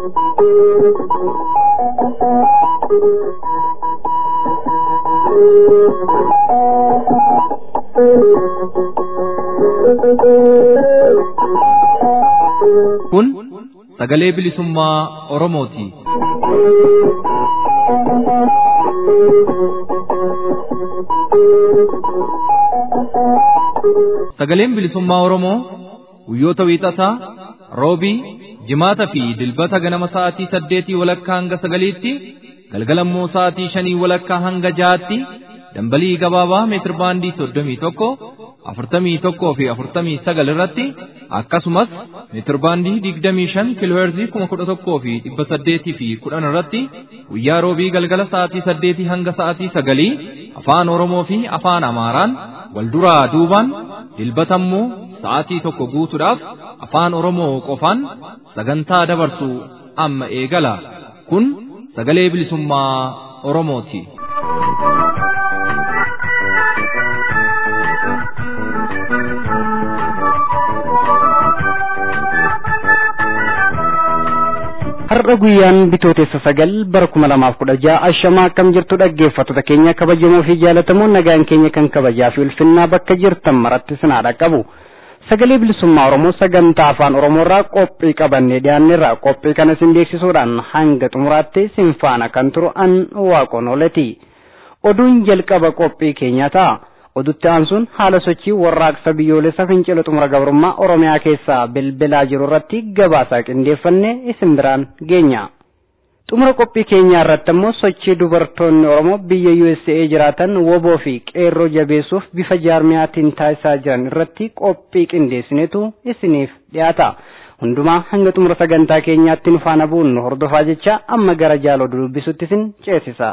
Kun sagalee bilisummaa Oromooti. Sagaleen bilisummaa Oromoo guyyoota wiixataa, roobii, jimaata fi dilbata ganama sa'aatii saddeetii walakkaa hanga sagaliitti, galgalammoo sa'aatii shanii walakkaa hanga jahaatti dambalii gabaabaa meetir baandii soddomii tokko, afurtamii tokkoo fi afurtamii sagal irratti akkasumas meetir baandii digdamii shan kiilooherzii kuma kudha tokkoo fi dhibba saddeetii fi kudhan irratti guyyaa roobii galgala sa'aatii saddeetii hanga sa'aatii sagalii afaan Oromoo fi afaan Amaaraan wal duraa duubaan dilbatammoo sa'aatii tokko guutuudhaaf afaan Oromoo qofaan sagantaa dabarsu amma eegala. Kun sagalee bilisummaa Oromooti. Har'a guyyaan bitootessa sagal bara kuma lamaaf kudha ja'a ashamaa akkam jirtu dhaggeeffattoota keenya kabajamoo fi jaalatamoo nagaan keenya kan kabajaa fi ulfinnaa bakka jirtan maratti sinaadha qabu. Sagalee bilisummaa Oromoo sagantaa afaan Oromoo irraa qophii qabannee dhiyaanneerra qophii kana isin beeksisuudhaan hanga xumuraatti sin faana kan turu an waaqoon ooleti. Oduun jalqaba qophii keenyaa ta'a. odutti aansuun haala sochii warraaqsa biyyoolessa fincila xumura gabrummaa oromiyaa keessaa bilbilaa jiru irratti gabaasaa qindeeffanne isin biraan geenya. xumura qophii keenyaa irratti ammoo sochii dubartoonni oromoo biyya USA jiraatan woboo fi qeerroo jabeessuuf bifa jaarmiyaatiin taasisaa jiran irratti qophii qindeessinetu isiniif dhiyaata. hundumaa hanga xumura sagantaa keenyaatti nu faana bu'uun nu hordofaa jecha amma gara jaaloo dubbisutti isin ceesisa.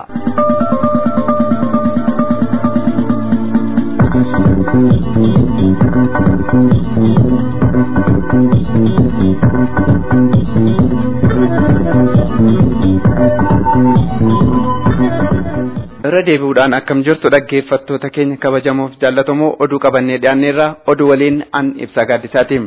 irra deebi'uudhaan akkam jirtu dhaggeeffattoota keenya kabajamoof jaallatamoo oduu qabannee dhiyaanneerra oduu waliin an ibsaa gaaddisaati.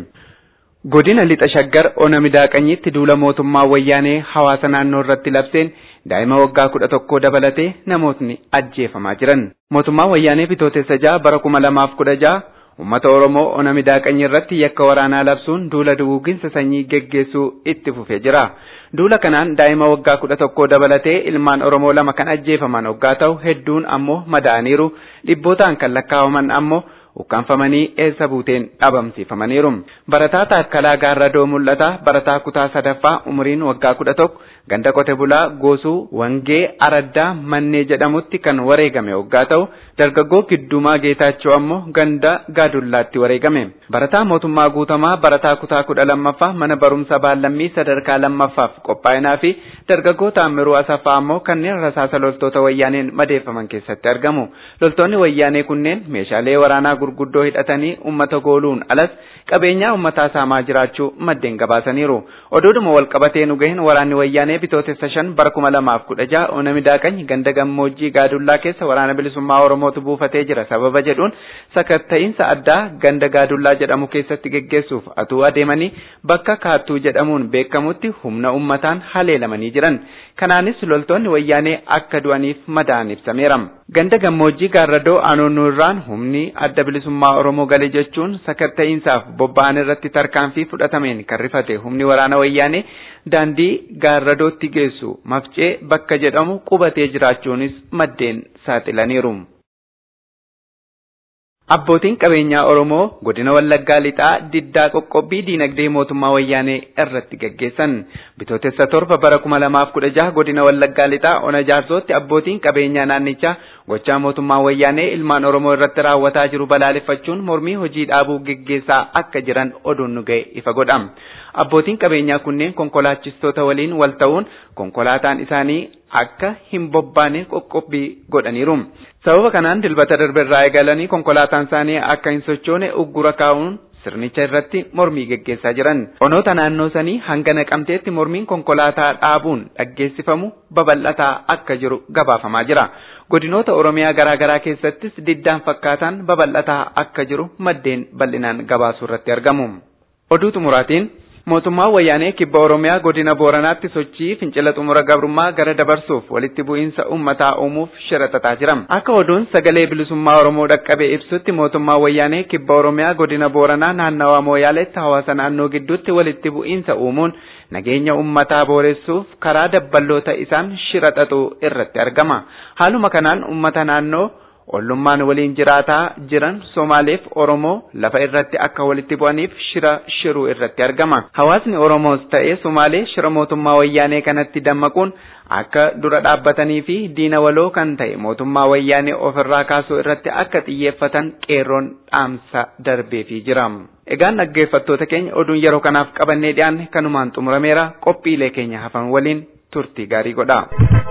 Godina lixa shaggar ona midaaqanyitti duula mootummaa wayyaanee hawaasa naannoo irratti labseen daa'ima waggaa kudha tokkoo dabalatee namootni ajjeefamaa jiran. Mootummaa wayyaanee bitootessa ja'a bara kuma lamaaf kudha ja'a uummata Oromoo ona midaaqanyi irratti yakka waraanaa labsuun duula duguuginsa sanyii geggeessuu itti fufee jira. Duula kanaan daa'ima waggaa kudha tokkoo dabalatee ilmaan Oromoo lama kan ajjeefaman waggaa ta'u hedduun ammoo madaa'aniiru dhibbootaan kan lakkaa'aman ammoo ukkaanfamanii eessa buuteen dhabamsiifamaniiru. Barataa Taakkalaa Gaarradoo mul'ata barataa kutaa sadaffaa umuriin waggaa kudha tokko ganda qote bulaa goosuu wangee araddaa mannee jedhamutti kan wareegame waggaa ta'u dargaggoo giddumaa geetaachoo ammoo ganda gaadullaatti wareegame. Barataa mootummaa guutamaa barataa kutaa kudha lammaffaa mana barumsa baallammii sadarkaa lammaffaaf qophaa'inaa fi dargaggoo taammiruu asaffaa ammoo kanneen rasaasa loltoota wayyaaneen madeeffaman keessatti argamu. Loltoonni wayyaanee kunneen meeshaalee waraanaa gurguddoo hidhatanii uummata gooluun alas qabeenyaa uummataa saamaa jiraachuu maddeen gabaasaniiru. Oduudhuma walqabatee nu gaheen waraanni wayyaanee bitootessa shan bara kuma lamaaf kudha ja'a ona midaaqany ganda gammoojjii gaadullaa keessa waraana bilisummaa Oromootu buufatee jira sababa jedhuun sakatta'iinsa addaa ganda gaadullaa jedhamu keessatti geggeessuuf atuu adeemanii bakka kaattuu jedhamuun beekamutti humna uummataan haleelamanii jiran. Kanaanis loltoonni wayyaanee akka du'aniif madaa'an ibsameera. Ganda gammoojjii gaarradoo aanoonnuu irraan humni adda bilisummaa Oromoo gale jechuun sakatta'iinsaaf bobba'an irratti tarkaanfii fudhatameen kan rifate humni waraana wayyaanee daandii gaarradootti geessu mafcee bakka jedhamu qubatee jiraachuunis maddeen saaxilaniiru. Abbootiin qabeenyaa Oromoo godina Wallaggaa lixaa diddaa qoqqobbii diinagdee mootummaa wayyaanee irratti gaggeessan. Bitootessa torba bara kuma lamaaf kudha jaha godina Wallaggaa lixaa ona jaarsootti abbootiin qabeenyaa naannichaa gochaa mootummaa wayyaanee ilmaan Oromoo irratti raawwataa jiru balaaleffachuun mormii hojii dhaabuu gaggeessaa akka jiran oduun nu ga'e ifa godha. Abbootiin qabeenyaa kunneen konkolaachistoota waliin wal ta'uun konkolaataan isaanii akka hin bobbaane qoqqobbii godhaniiru. Sababa kanaan dilbata darbe irraa eegalanii konkolaataan isaanii akka hin sochoone uggura kaa'uun sirnicha irratti mormii geggeessaa jiran. Onoota naannoo sanii hanga naqamteetti mormiin konkolaataa dhaabuun dhaggeessifamu babal'ataa akka jiru gabaafamaa jira. Godinoota Oromiyaa garaa garaa keessattis diddaan fakkaataan babal'ataa akka jiru maddeen bal'inaan gabaasuu irratti argamu. Oduu xumuraatiin mootummaa wayyaanee kibba oromiyaa godina booranaatti sochii fincila xumura gabrummaa gara dabarsuuf walitti bu'iinsa uummataa uumuuf shira xaxaa jira akka oduun sagalee bilisummaa oromoo dhaqqabee ibsutti mootummaa wayyaanee kibba oromiyaa godina booranaa naannawaa mooyaaleetti hawaasa naannoo gidduutti walitti bu'iinsa uumuun nageenya uummataa booressuuf karaa dabballoota isaan shira xaxuu irratti argama haaluma kanaan uummata naannoo ollummaan waliin jiraataa jiran Somaaleef Oromoo lafa irratti akka walitti bu'aniif shira shiruu irratti argama. Hawaasni Oromoos ta'ee Somaalee shira mootummaa wayyaanee kanatti dammaquun akka dura dhaabbatanii fi diina waloo kan ta'e mootummaa wayyaanee ofirraa kaasuu irratti akka xiyyeeffatan qeerroon dhaamsa darbeefii jira. Egaan dhaggeeffattoota keenya oduun yeroo kanaaf qabannee dhiyaanne kanumaan xumurameera qophiilee keenya hafan waliin turtii gaarii godha.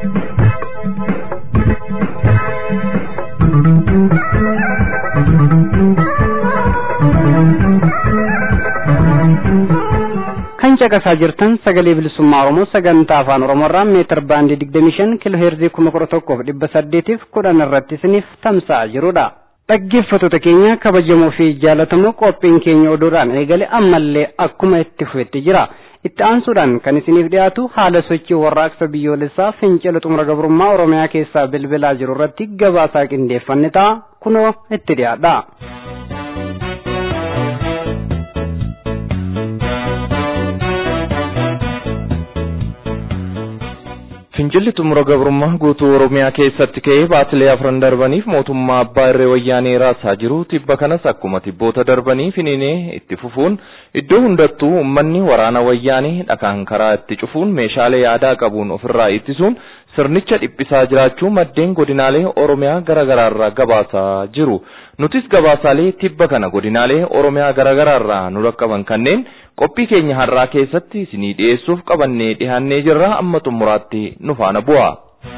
kan caqasaa jirtan sagalee bilisummaa oromoo sagantaa afaan oromoorraa meetir baandii digdamii shan kiiloo heerzii kuma kudha tokkoof dhibba saddeetiif kudhan irratti isiniif tamsa'aa jirudha. dhaggeeffattoota keenya kabajamoo fi jaalatamoo qophiin keenya oduudhaan eegale ammallee akkuma itti fufetti jira. itti aansuudhaan kan isiniif dhiyaatu haala sochii warraaqsa biyyoolessaa fincila xumura gabrummaa oromiyaa keessaa bilbilaa jiru irratti gabaasaa qindeeffanne ta'a kunoo itti dhiyaadha. Fincilli xumura gabrummaa guutuu Oromiyaa keessatti ka'ee baatilee afran darbaniif mootummaa abbaa irree wayyaanee raasaa jiru tibba kanas akkuma tibboota darbanii finiinee itti fufuun iddoo hundattuu uummanni waraana wayyaanee dhakaan karaa itti cufuun meeshaalee aadaa qabuun ofirraa ittisuun sirnicha dhiphisaa jiraachuu maddeen godinaalee Oromiyaa garaagaraarraa gabaasaa jiru. Nutis gabaasaalee tibba kana godinaalee Oromiyaa garaagaraarraa nu dhaqqaban kanneen qophii keenya har'aa keessatti isinii dhiyeessuuf qabannee dhiyaannee jirra amma xumuraatti nu faana bu'a.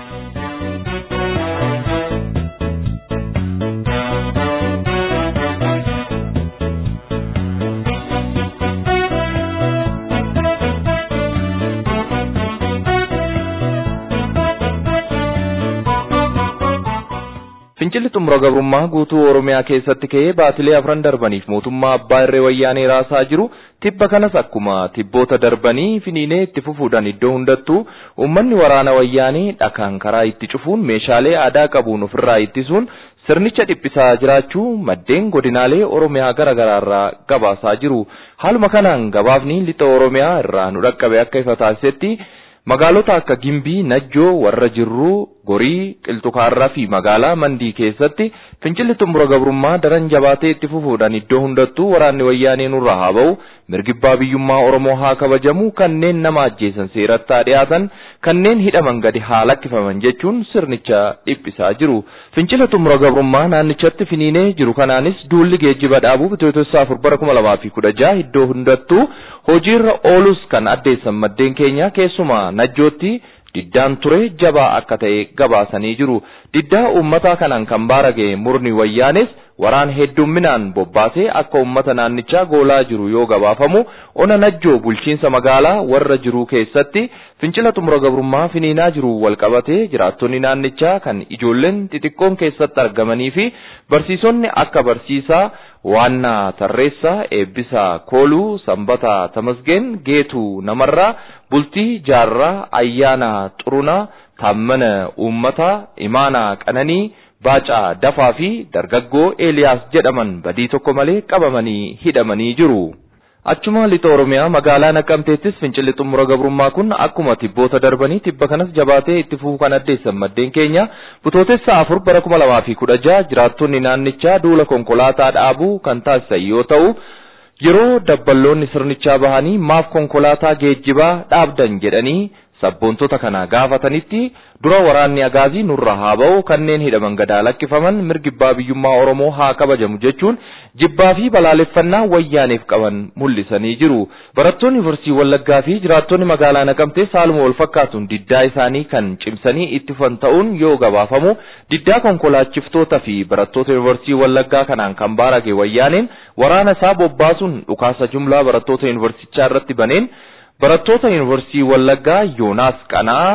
Fincilli xumura gabrummaa guutuu Oromiyaa keessatti ka'ee baatilee afran darbaniif mootummaa abbaa irree wayyaanee raasaa jiru tibba kanas akkuma tibboota darbanii finiinee itti fufuudhaan iddoo hundattuu uummanni waraana wayyaanee dhakaan karaa itti cufuun meeshaalee aadaa qabuun ofirraa ittisuun sirnicha dhiphisaa jiraachuu maddeen godinaalee Oromiyaa garaagaraarraa gabaasaa jiru. Haaluma kanaan gabaafni lixa Oromiyaa irraa nu dhaqqabe akka ifa taasisetti magaalota akka Gimbii, Najjoo, warra Jirruu, Gorii, Qilxukaarraa fi magaalaa Mandii keessatti fincilli xumura gabrummaa daran jabaatee itti fufuudhaan iddoo hundattuu waraanni wayyaanee nurraa haa ba'u, mirgibbaa biyyummaa Oromoo haa kabajamu, kanneen nama ajjeesan seeratti haa dhiyaatan, kanneen hidhaman gadi haa lakkifaman jechuun sirnicha dhiphisaa jiru. Fincila xumura gabrummaa naannichatti finiinee jiru kanaanis duulli geejjiba dhaabuu bitootessa afur bara kuma lamaa fi kudha jaha iddoo hundattuu hojiirra oolus kan addeessan maddeen keenya keessumaa najjootti diddaan ture jabaa akka ta'e gabaasanii jiru. Diddaa uummataa kanaan kan baarage murni wayyaanes waraan heddumminaan bobbaasee akka uummata naannichaa goolaa jiru yoo gabaafamu ona najjoo bulchiinsa magaalaa warra jiruu keessatti fincila xumura gabrummaa finiinaa jiru walqabatee jiraattonni naannichaa kan ijoolleen xixiqqoon keessatti argamanii fi barsiisonni akka barsiisaa waannaa tarreessaa eebbisaa kooluu sanbataa tamasgeen geetuu namarraa bultii jaarraa ayyaana xurunaa taammana uummataa imaanaa qananii baacaa dafaa fi dargaggoo eeliyaas jedhaman badii tokko malee qabamanii hidhamanii jiru. Achuma lixa Oromiyaa magaalaa Naqqamteettis fincilli xumura gabrummaa kun akkuma tibboota darbanii tibba kanas jabaatee itti fufuu kan addeessan maddeen keenya bitootessa afur bara kuma lamaa fi kudha jaha jiraattonni naannichaa duula konkolaataa dhaabuu kan taasisan yoo ta'u yeroo dabballoonni sirnichaa bahanii maaf konkolaataa geejjibaa dhaabdan jedhanii sabboontota kana gaafatanitti dura waraanni agaazii nurra haa ba'u kanneen hidhaman gadaa lakkifaman mirgibbaa biyyummaa Oromoo haa kabajamu jechuun jibbaa fi balaaleffannaa wayyaaniif qaban mul'isanii jiru. Barattoonni yuunivarsiitii Wallaggaa fi jiraattonni magaalaa Naqamtee haaluma wal fakkaatuun diddaa isaanii kan cimsanii itti fufan ta'uun yoo gabaafamu diddaa konkolaachiftoota fi barattoota yuunivarsiitii Wallaggaa kanaan kan baarage wayyaaneen waraana isaa bobbaasuun dhukaasa jumlaa barattoota yuunivarsiitichaa irratti baneen barattoota yuunivarsiitii Wallaggaa Yoonaas Qanaa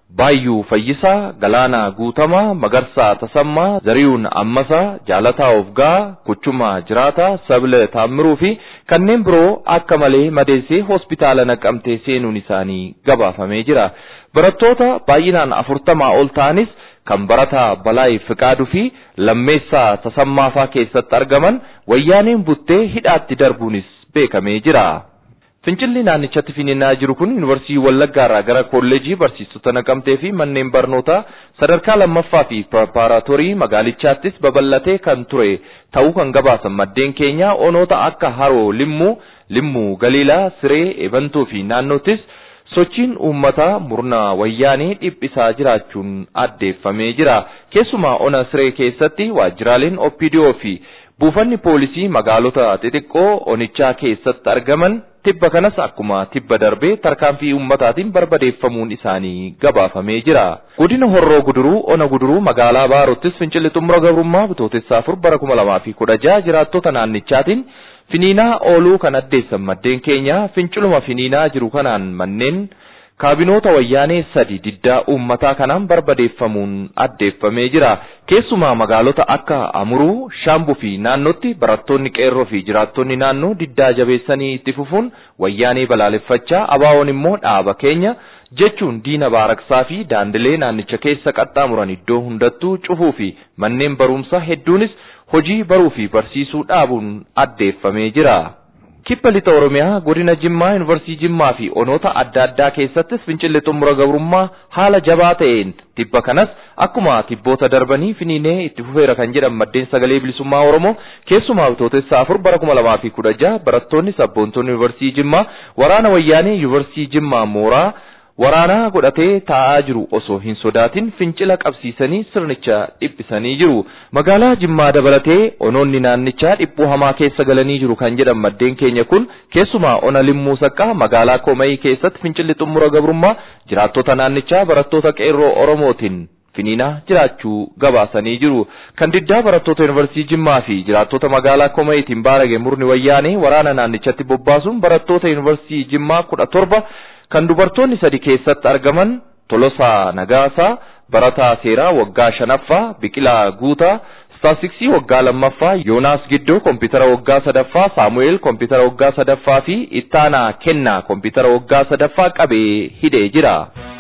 Baayyuu Fayyisaa, Galaanaa Guutamaa, Magarsaa Tasammaa, Zariyuun Ammasaa, Jaalataa Ofgaa, Kuchumaa Jiraataa, Sabile Taammiruu fi kanneen biroo akka malee madeessee hospitaala naqamtee seenuun isaanii gabaafamee jira. Barattoota baay'inaan afurtamaa ol ta'anis kan barataa Balaay Fiqaaduu fi Lammeessaa Tasammaafaa keessatti argaman wayyaaneen buttee hidhaatti darbuunis beekamee jira. Fincilli naannichatti finiinaa jiru kun yuunivarsiitii Wallaggaa irraa gara kolleejii barsiistota naqamtee fi manneen barnootaa sadarkaa lammaffaa fi pireparaatorii magaalichaattis babal'atee kan ture ta'uu kan gabaasan maddeen keenya onoota akka Haroo Limmuu, Limmuu Galiilaa, Siree, Ebantuu fi naannoottis sochiin uummataa murna wayyaanee dhiphisaa jiraachuun addeeffamee jira. Keessumaa ona Siree keessatti waajjiraaleen OPDO fi buufanni poolisii magaalota xixiqqoo onichaa keessatti argaman tibba kanas akkuma tibba darbee tarkaanfii uummataatiin barbadeeffamuun isaanii gabaafamee jira. Godina Horroo Guduruu, Ona Guduruu magaalaa Baarottis fincilli xumura gabrummaa bitootessa afur bara kuma lamaa fi kudha jaha jiraattota naannichaatiin finiinaa ooluu kan addeessan maddeen keenya finciluma finiinaa jiru kanaan manneen kaabinoota wayyaanee sadi diddaa uummataa kanaan barbadeeffamuun addeeffamee jira. Keessumaa magaalota akka Amuruu, Shaambuu fi naannootti barattoonni qeerroo fi jiraattonni naannoo diddaa jabeessanii itti fufuun wayyaanee balaaleffachaa abaawoon immoo dhaaba keenya jechuun diina baaraksaa fi daandilee naannicha keessa qaxxaamuran iddoo hundattuu cufuu fi manneen barumsaa hedduunis hojii baruu fi barsiisuu dhaabuun addeeffamee jira. Kibba lixa Oromiyaa godina Jimmaa Yuunivarsiitii Jimmaa fi onoota adda addaa keessattis fincilli xumura gabrummaa haala jabaa ta'een tibba kanas akkuma tibboota darbanii finiinee itti fufeera kan jedhan maddeen sagalee bilisummaa Oromoo keessumaa bitootessa afur bara kuma lamaa fi kudha jaha barattoonni sabboontonni Yuunivarsiitii Jimmaa waraana wayyaanee Yuunivarsiitii Jimmaa mooraa waraanaa godhatee taa'aa jiru osoo hin sodaatin fincila qabsiisanii sirnicha dhiphisanii jiru. Magaalaa Jimmaa dabalatee onoonni naannichaa dhiphuu hamaa keessa galanii jiru kan jedhan maddeen keenya kun keessumaa ona limmuu saqqaa magaalaa Komayii keessatti fincilli xumura gabrummaa jiraattota naannichaa barattoota qeerroo Oromootiin finiinaa jiraachuu gabaasanii jiru. Kan diddaa barattoota yuunivarsiitii Jimmaa fi jiraattota magaalaa Komayiitiin baarage murni wayyaanee waraana naannichatti bobbaasuun barattoota yuunivarsiitii Jimmaa kudha torba kan dubartoonni sadi keessatti argaman Tolosaa Nagaasaa, Barataa Seeraa waggaa shanaffaa, Biqilaa Guutaa, Staasiksii waggaa lammaffaa, Yoonaas Giddoo kompiitara waggaa sadaffaa, Saamu'eel kompiitara waggaa sadaffaa fi Ittaanaa Kennaa kompiitara waggaa sadaffaa qabee hidhee jira.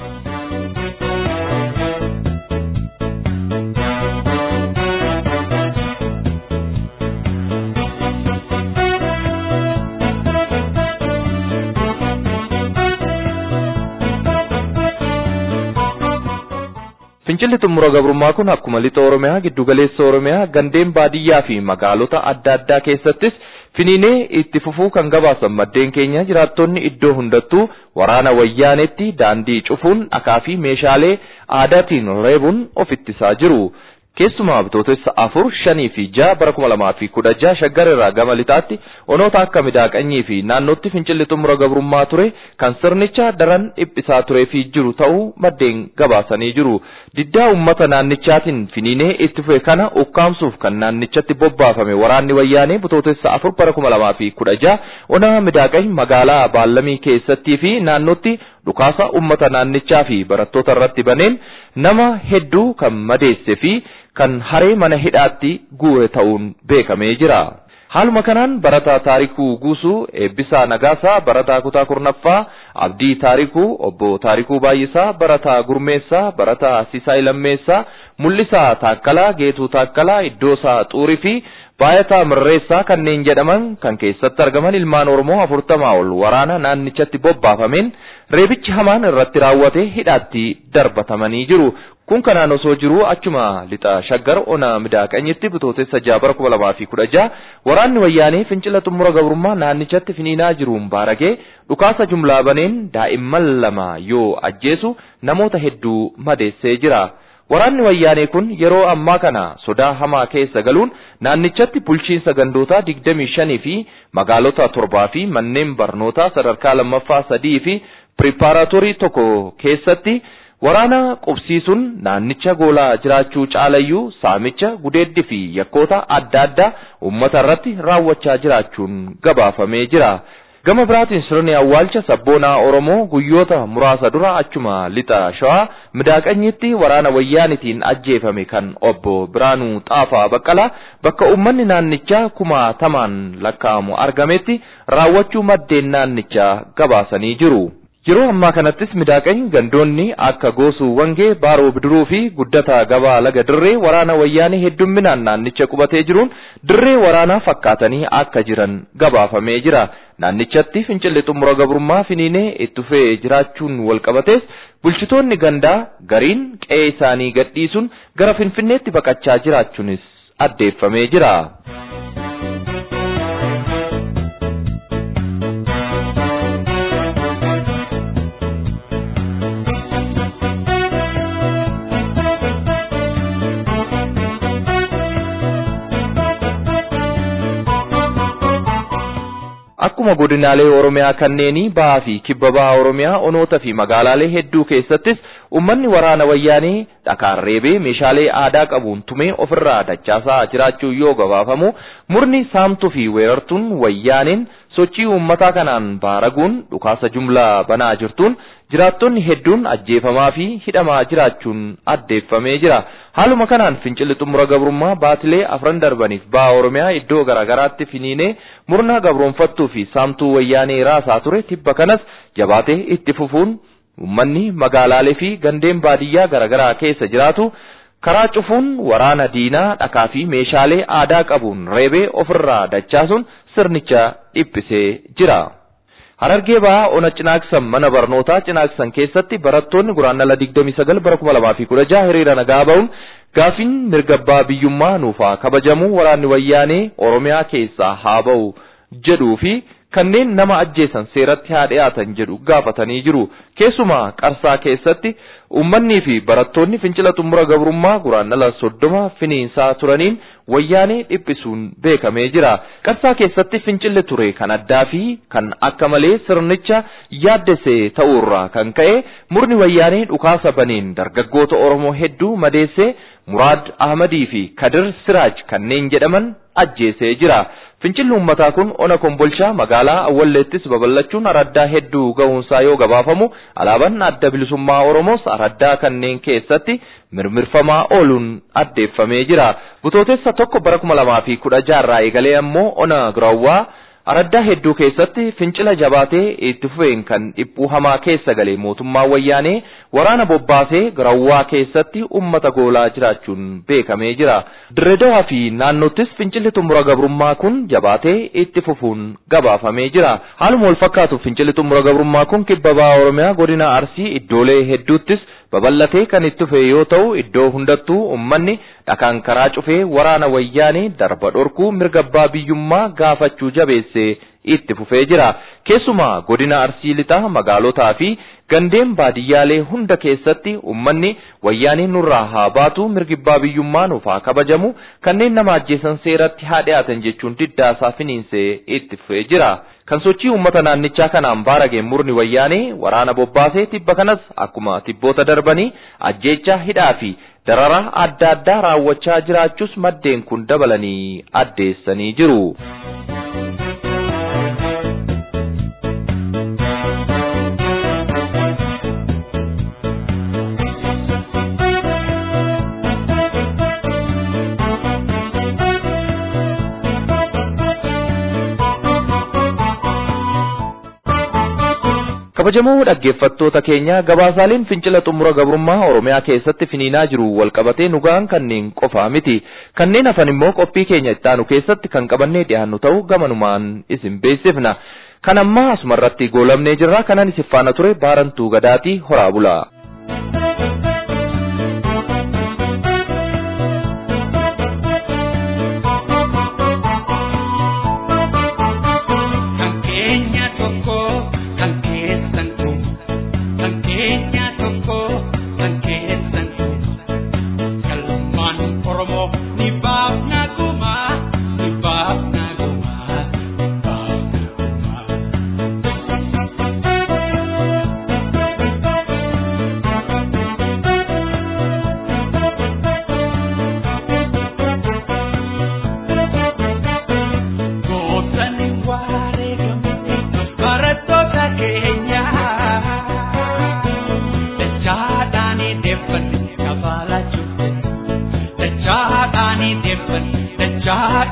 Fincilli xumura gabrummaa kun akkuma lixa Oromiyaa, giddugaleessa Oromiyaa, gandeen baadiyyaa fi magaalota adda addaa keessattis finiinee itti fufuu kan gabaasan maddeen keenya jiraattonni iddoo hundattuu waraana wayyaanetti daandii cufuun dhakaa fi meeshaalee aadaatiin reebuun of ittisaa jiru. Keessumaa bitootessa afur shanii fi jaha bara kuma lamaa fi kudha jaha shaggar irraa gama lixaatti onoota akka midaaqanyii fi naannootti fincilli xumura gabrummaa ture kan sirnicha daran dhiphisaa turee fi jiru ta'uu maddeen gabaasanii jiru. Diddaa uummata naannichaatiin finiinee itti fufe kana ukkaamsuuf kan naannichatti bobbaafame waraanni wayyaanee bitootessa afur bara kuma lamaa fi kudha jaha ona midaaqany magaalaa baallamii keessattii fi naannootti dhukaasa uummata naannichaa fi barattoota irratti baneen nama hedduu kan madeesse fi kan haree mana hidhaatti guure ta'uun beekamee jira. Haaluma kanaan barataa taarikuu guusuu eebbisaa nagaasaa barataa kutaa kurnaffaa abdii taarikuu obbo taarikuu baay'isaa barataa gurmeessaa barataa sisaay lammeessaa mul'isaa taakkalaa geetuu taakkalaa iddoosaa xuurii fi baayataa mirreessaa kanneen jedhaman kan keessatti argaman ilmaan oromoo afurtamaa ol waraana naannichatti bobbaafameen reebichi hamaan irratti raawwatee hidhaatti darbatamanii jiru. Kun kanaan osoo jiruu achuma lixa shaggar ona midaaqanyitti bitootessa jaha bara kuma lamaa fi kudha jaha waraanni wayyaanee fincila xumura gabrummaa naannichatti finiinaa jiruun baaragee dhukaasa jumlaa baneen daa'imman lama yoo ajjeesu namoota hedduu madeessee jira. Waraanni wayyaanee kun yeroo ammaa kana sodaa hamaa keessa galuun naannichatti bulchiinsa gandootaa digdamii shanii fi magaalota torbaa fi manneen barnootaa sadarkaa lammaffaa sadii fi piripaaraatorii tokko keessatti waraana qubsiisuun naannicha goolaa jiraachuu caalayyuu saamicha gudeeddi fi yakkoota adda addaa uummata irratti raawwachaa jiraachuun gabaafamee jira. Gama biraatiin sirni awwaalcha sabboonaa Oromoo guyyoota muraasa dura achuma lixa shawaa midaaqanyitti waraana wayyaanitiin ajjeefame kan obbo Biraanuu Xaafaa Baqqalaa bakka uummanni naannichaa kumaatamaan lakkaa'amu argametti raawwachuu maddeen naannichaa gabaasanii jiru. Yeroo ammaa kanattis midaaqany gandoonni akka goosuu wangee baaroo bidiruu fi guddata gabaa laga dirree waraana wayyaanee heddumminaan naannicha qubatee jiruun dirree waraanaa fakkaatanii akka jiran gabaafamee jira. Naannichatti fincilli xumura gabrummaa finiinee itti fufee jiraachuun walqabatees bulchitoonni gandaa gariin qe'ee isaanii gadhiisuun gara finfinneetti baqachaa jiraachuunis addeeffamee jira. Akkuma godinaalee Oromiyaa kanneenii bahaa fi kibba bahaa Oromiyaa onoota fi magaalaalee hedduu keessattis uummanni waraana wayyaanee dhakaan reebee meeshaalee aadaa qabuun tumee ofirraa dachaasaa jiraachuu yoo gabaafamu murni saamtuu fi weerartuun wayyaaneen sochii uummataa kanaan baaraguun dhukaasa jumlaa banaa jirtuun jiraattonni hedduun ajjeefamaa fi hidhamaa jiraachuun addeeffamee jira. Haaluma kanaan fincilli xumura gabrummaa baatilee afran darbaniif baha Oromiyaa iddoo garaagaraatti finiinee murna gabroonfattuu fi saamtuu wayyaanee raasaa ture tibba kanas jabaatee itti fufuun uummanni magaalaalee fi gandeen baadiyyaa garaagaraa keessa jiraatu karaa cufuun waraana diinaa dhakaa fi meeshaalee aadaa qabuun reebee ofirraa dachaasuun sirnicha dhiphisee jira. Harargee bahaa ona cinaaksan mana barnootaa cinaaksan keessatti barattoonni guraandhala 29 bara 2016 hiriira nagaa ba'uun gaafiin mirga abbaa biyyummaa nuufaa kabajamuu waraanni wayyaanee Oromiyaa keessaa haa ba'u jedhuu fi kanneen nama ajjeesan seeratti haa dhiyaatan jedhu gaafatanii jiru. Keessumaa qarsaa keessatti ummannii fi barattoonni fincila xumura gabrummaa guraandhala soddoma finiinsaa turaniin wayyaanee dhiphisuun beekamee jira. Qarsaa keessatti fincilli ture kan addaa fi kan akka malee sirnicha yaaddesee ta'uurraa kan ka'e murni wayyaanee dhukaasa baneen dargaggoota Oromoo hedduu madeessee Muraad Ahmadii fi Kadir Siraaj kanneen jedhaman ajjeesee jira. Fincilli uummataa kun ona kombolchaa magaalaa Awwalleettis babal'achuun araddaa hedduu ga'uunsaa yoo gabaafamu alaabaan adda bilisummaa Oromoos araddaa kanneen keessatti mirmirfamaa ooluun addeeffamee jira. Butootessa tokko bara kuma lamaa fi kudha jaarraa eegalee ammoo ona giraawwaa araddaa hedduu keessatti fincila jabaatee itti fufeen kan dhiphuu hamaa keessa galee mootummaa wayyaanee waraana bobbaasee giraawwaa keessatti ummata goolaa jiraachuun beekamee jira. Dirreedawaa fi naannottis fincilli xumura gabrummaa kun jabaatee itti fufuun gabaafamee jira. Haaluma wal fakkaatu fincilli xumura gabrummaa kun kibba bahaa Oromiyaa godina Arsii iddoolee hedduuttis babal'atee kan itti fufe yoo ta'u iddoo hundattuu ummanni dhakaan karaa cufee waraana wayyaanee darba dhorkuu mirga abbaa biyyummaa gaafachuu jabeessee itti fufee jira. Keessumaa godina Arsii lixaa magaalotaa fi gandeen baadiyyaalee hunda keessatti ummanni wayyaanee nurraa haa baatu mirgi abbaa biyyummaa nuuf haa kabajamu kanneen nama ajjeesan seeratti haa dhiyaatan jechuun diddaasaa finiinsee itti fufee jira. Kan sochii uummata naannichaa kanaan baarageen murni wayyaanee waraana bobbaasee tibba kanas akkuma tibboota darbanii ajjeechaa hidhaa fi dararaa adda addaa raawwachaa jiraachuus maddeen kun dabalanii addeessanii jiru. kabajamoo dhaggeeffattoota keenya gabaasaaleen fincila xumura gabrummaa oromiyaa keessatti finiinaa jiru walqabatee nugaan kanneen qofaa miti kanneen hafan immoo qophii keenya ittaanu keessatti kan qabannee dhiyaannu ta'u gamanumaan isin beeksifna kan ammaa asumarratti goolamnee jirra kanan isin faana ture baarantuu gadaatii horaa bulaa.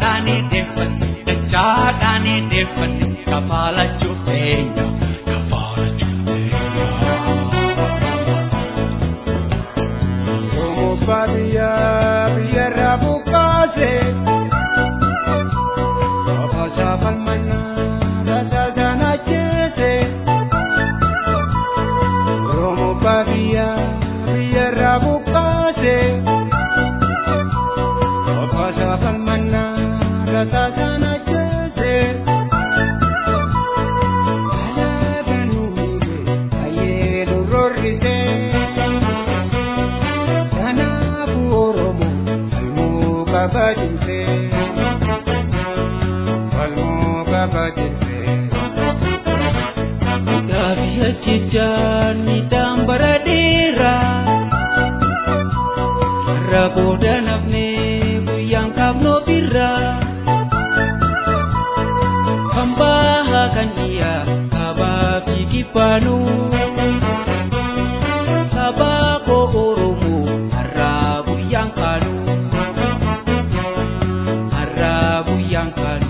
dachaadhaan deeffanne dachaadhaan deeffanne kafaalachuuf teenya kafaalachuuf teenya. Abbaa biyyaa biyyarraa buqqaase Ofa saafan mannaa rasaasaan ajjeese Oromoo abbaa biyyaa biyyarraa buqqaase Ofa saafan mannaa rasaasaan ajjeese Alaabaa nuuge ayyee nu rorrite Kanaafuu Oromoo falmuu qaba jirte falmuu qaba jirte. Gaafi ajjechaan midhaan bara dheeraa irra booda nafnee guyyaan kaafnoo birraa kan bahaa kan dhiyaa kaabaa fi kibbaanuu sabaa koo Oromoo har'aa guyyaan kaanuu har'aa guyyaan kaanuu.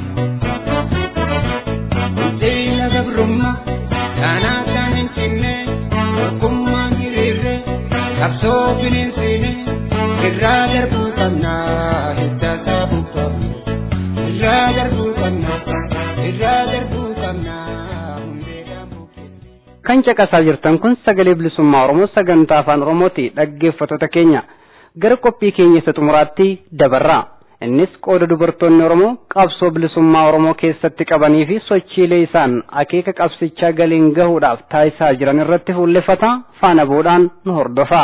Seena gabrummaa kanaa kan hin cinne tokkummaan hiriirre qabsoo bineensiine irraa darbuu qabnaa hidda saabuu qabna irraa darbuu qabna irraa darbuu qabna hundee daambuu keessa. kan caqasaa jirtan kun sagalee bilisummaa oromoo sagantaa afaan oromooti dhaggeeffattoota keenya gara qophii keenya isa xumuraatti dabarraa innis qooda dubartoonni oromoo qabsoo bilisummaa oromoo keessatti qabanii fi sochiilee isaan akeeka qabsichaa galiin gahuudhaaf taasisaa jiran irratti fuulleffata faana bu'uudhaan nu hordofaa.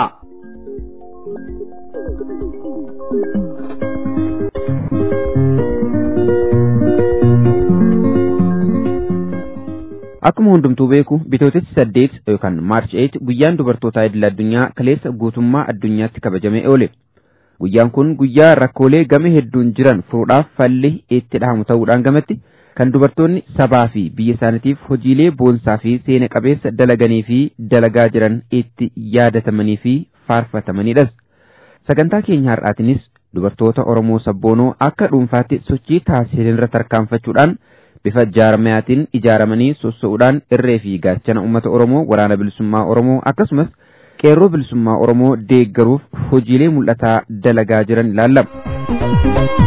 Akkuma hundumtuu beeku bitootessi saddeet yookaan maarch 8 guyyaan dubartootaa idil addunyaa kaleessa guutummaa addunyaatti kabajamee oole. Guyyaan kun guyyaa rakkoolee game hedduun jiran furuudhaaf falli itti dhahamu ta'uudhaan gamatti kan dubartoonni sabaa fi biyya isaaniitiif hojiilee boonsaa fi seena qabeessa dalaganii fi dalagaa jiran itti yaadatamanii fi faarfatamanidhas. Sagantaa keenya har'aatinis dubartoota Oromoo sabboonoo akka dhuunfaatti sochii taasisan irra tarkaanfachuudhaan bifa jaarmayaatiin ijaaramanii sossa'uudhaan irree fi gaachana uummata Oromoo waraana bilisummaa Oromoo akkasumas qeerroo bilisummaa Oromoo deeggaruuf hojiilee mul'ataa dalagaa jiran ilaallama.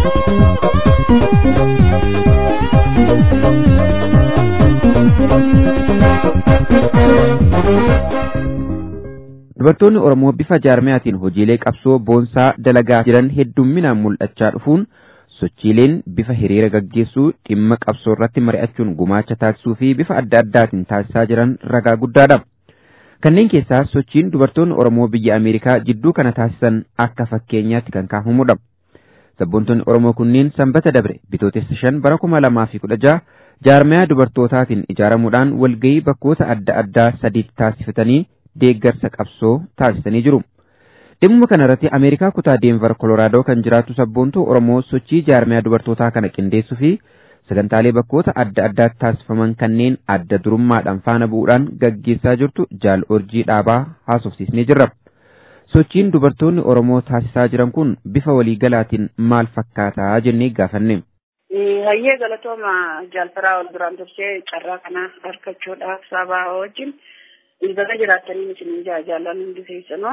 Dubartoonni Oromoo bifa jaarmayaatiin hojiilee qabsoo boonsaa dalagaa jiran heddumminaan mul'achaa dhufuun sochiileen bifa hiriira gaggeessuu dhimma qabsoo irratti mari'achuun gumaacha taasisuu fi bifa adda addaatiin taasisaa jiran ragaa guddaadha. Kanneen keessaa sochiin dubartoonni Oromoo biyya Ameerikaa jidduu kana taasisan akka fakkeenyaatti kan kaafamudha. Sabboontonni Oromoo kunneen sanbata dabre bitootessa shan bara kuma lamaa fi kudha jaha jaarmayaa dubartootaatiin ijaaramuudhaan walgahii bakkoota adda addaa sadiitti taasifatanii deeggarsa qabsoo taasisanii jiru. Dhimma kana irratti Ameerikaa kutaa Deenvar Kolooraadoo kan jiraattu sabboontuu Oromoo sochii jaarmayaa dubartootaa kana qindeessuu fi sagantaalee bakkoota adda addaatti taasifaman kanneen adda durummaadhaan faana bu'uudhaan gaggeessaa jirtu jaal orjii dhaabaa haasofsiisnee jirra. Sochiin dubartoonni Oromoo taasisaa jiran kun bifa waliigalaatiin maal fakkaataa jennee gaafanne. Hayyee galatooma jaalfaraa ol duraan dursee carraa kana argachuudhaaf sabaa wajjin bakka jiraatanii isin jaallan hundi keessanoo.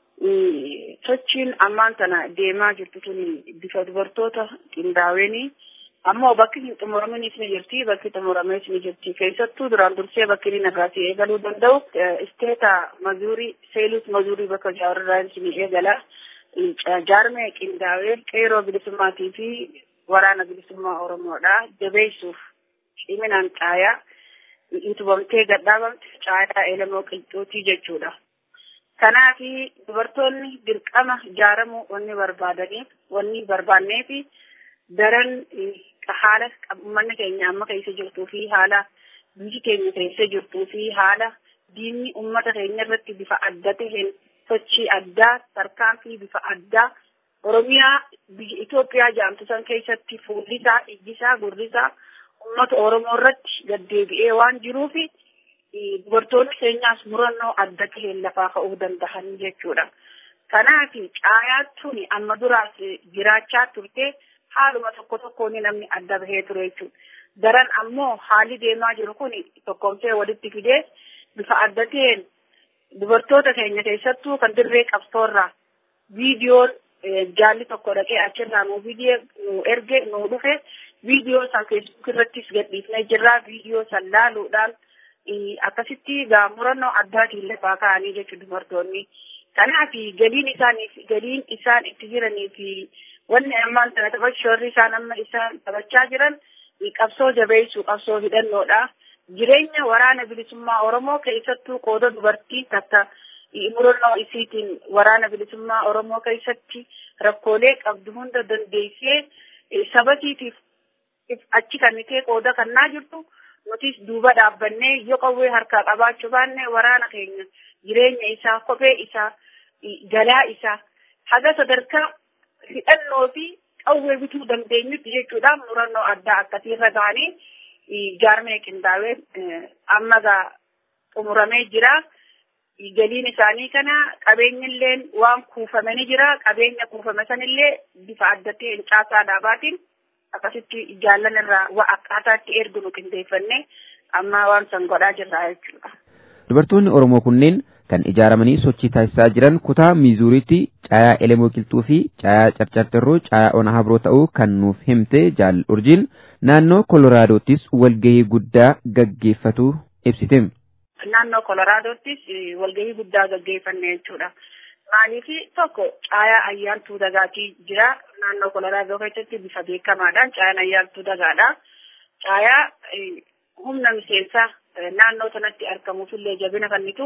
sochiin ammaan tana deemaa jirtu tun bifa dubartoota qindaa'eenii ammoo bakki hin xumuraminis ni jirti bakki xumurames ni jirti keessattuu duraan dursee bakki inni nagaasii eegaluu danda'u isteeta mazuurii seelus mazuurii bakka jaarraa ni eegala jaarmee qindaa'ee qeeroo bilisummaatii fi waraana bilisummaa oromoodha jabeessuuf ciminaan caayaa utubamtee gadhaabamte caayaa elemoo qilxuutii jechuudha. Kanaaf dubartoonni dirqama ijaaramuu wanni barbaadaniif wanni barbaannee fi daran haala uummanni keenya amma keessa jirtuu fi haala biyyi keenya keessa jirtuu fi haala diinni uummata keenya irratti bifa adda taheen sochii addaa tarkaanfii bifa addaa Oromiyaa biyya Itoophiyaa jaamtu san keessatti fuullisaa, ijjisaa, gurrisaa uummata Oromoo irratti gaddeebi'ee waan jiruufi dubartoonni keenyaas murannoo adda taheen lafaa ka'uu danda'an jechuudha. Kanaaf caayaa tuni amma duraas jiraachaa turte haaluma tokko tokkoon namni adda bahee ture jechuudha. Daran ammoo haalli deemaa jiru kun tokkomtee walitti fidee bifa adda ta'een dubartoota keenya keessattuu kan dirree qabsoorraa viidiyoo jaalli tokko dhaqee achirraa nuu viidiyoo erge nuu dhufe viidiyoo san feesbuuk irrattis gadhiifnee jirra viidiyoo san laaluudhaan akkasitti gaamurannoo addaatiin lafaa ka'anii jechuudha dubartoonni. Kanaaf galiin isaaniif galiin isaan itti jiranii fi wanni ammaan sana taphachuurri isaan amma isaan taphachaa jiran qabsoo jabeessuu qabsoo hidhannoodha. Jireenya waraana bilisummaa Oromoo keessattuu qooda dubartii takka murannoo isiitiin waraana bilisummaa Oromoo keessatti rakkoolee qabdu hunda dandeessee sabatiitiif achi kannitee qooda kannaa jirtu nutis duuba dhaabbannee yoo qawwee harkaa qabaachuu baanne waraana keenya jireenya isaa kophee isaa galaa isaa haga sadarkaa hidhannoo fi qawwee bituu dandeenyutti jechuudhaan murannoo addaa akkasiirra ga'anii jaarmee qindaawee amma gaa xumuramee jira. Galiin isaanii kana qabeenyillee waan kuufame ni jira. Qabeenya kuufame sanillee bifa adda ta'een caasaa dhaabaatiin akkasitti jaallan irraa waa akkaataatti ergu nu qindeeffannee amma waan san godhaa jirra jechuudha. Dubartoonni Oromoo kunneen kan ijaaramanii sochii taasisaa jiran kutaa miizuuriitti caayaa elemoo qilxuu fi caayaa carcarterroo caayaa ona habroo ta'uu kan nuuf himte jaal urjiin naannoo koloraadoottis walgahii guddaa gaggeeffatu ibsite. Naannoo koloraadoottis walgahii guddaa gaggeeffanne jechuudha. Maaliif tokko caayaa ayyaantuu dagaatii jira naannoo kolaraadoo keessatti bifa beekamaadhaan caayaan ayyaantuu dagaadha. Caayaa humna miseensaa naannoo sanatti argamuufillee jabina kennitu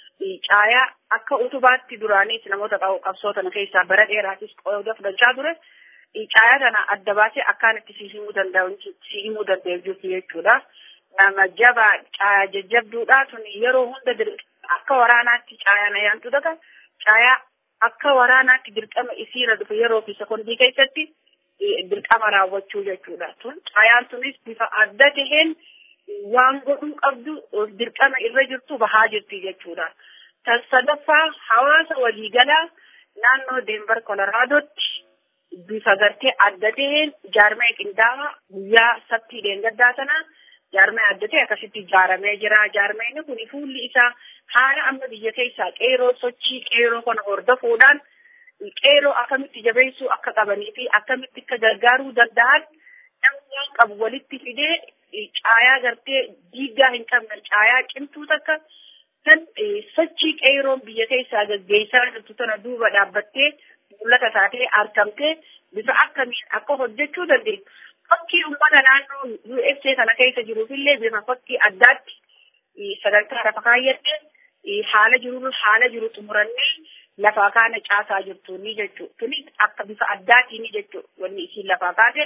caayaa akka utubaatti duraanis namoota qabsoo tana keessaa bara dheeraatis qooda fudhachaa ture. Caayaa kana adda baasee akkaan itti si himuu danda'u si himuu danda'u jirti jechuudha. Nama jabaa caayaa jajjabduudha tun yeroo hunda akka waraanaatti caayaan ayyaantuu daga caayaa akka waraanaatti dirqama isiirra dhufe yeroo fi sekondii keessatti dirqama raawwachuu jechuudha. Tun caayaan tunis bifa adda taheen waan godhuu qabdu dirqama irra jirtu bahaa jirti jechuudha. Tan sadaffaa hawaasa waliigalaa naannoo Deenbar Koloraadotti bifa gartee adda taheen jaarmee qindaa'aa guyyaa sabtii deengaddaa sanaa jaarmee adda ta'e akkasitti ijaaramee jira. Jaarmeen kun fuulli isaa haala amma biyya keessaa qeeroo sochii qeeroo kana hordofuudhaan qeeroo akkamitti jabeessuu akka qabanii fi akkamitti akka gargaaruu danda'an namni waan qabu walitti fidee caayaa gartee diigaa hin qabne caayaa cimtuu takka kan sochii qeeroon biyya keessaa gaggeessaa jirtu tana duuba dhaabbattee mul'ata taatee argamtee bifa akkamiin akka hojjechuu dandeessu. Fakkii uummata naannoo USA kana keessa jiruufillee bifa fakkii addaatti sadarkaa lafa kaayyadhee haala jiru haala jiru xumurannee lafaa kaana caasaa jirtu ni jechuudha. Kunis akka bifa addaatiin ni jechuudha. Wanni isiin lafaa kaate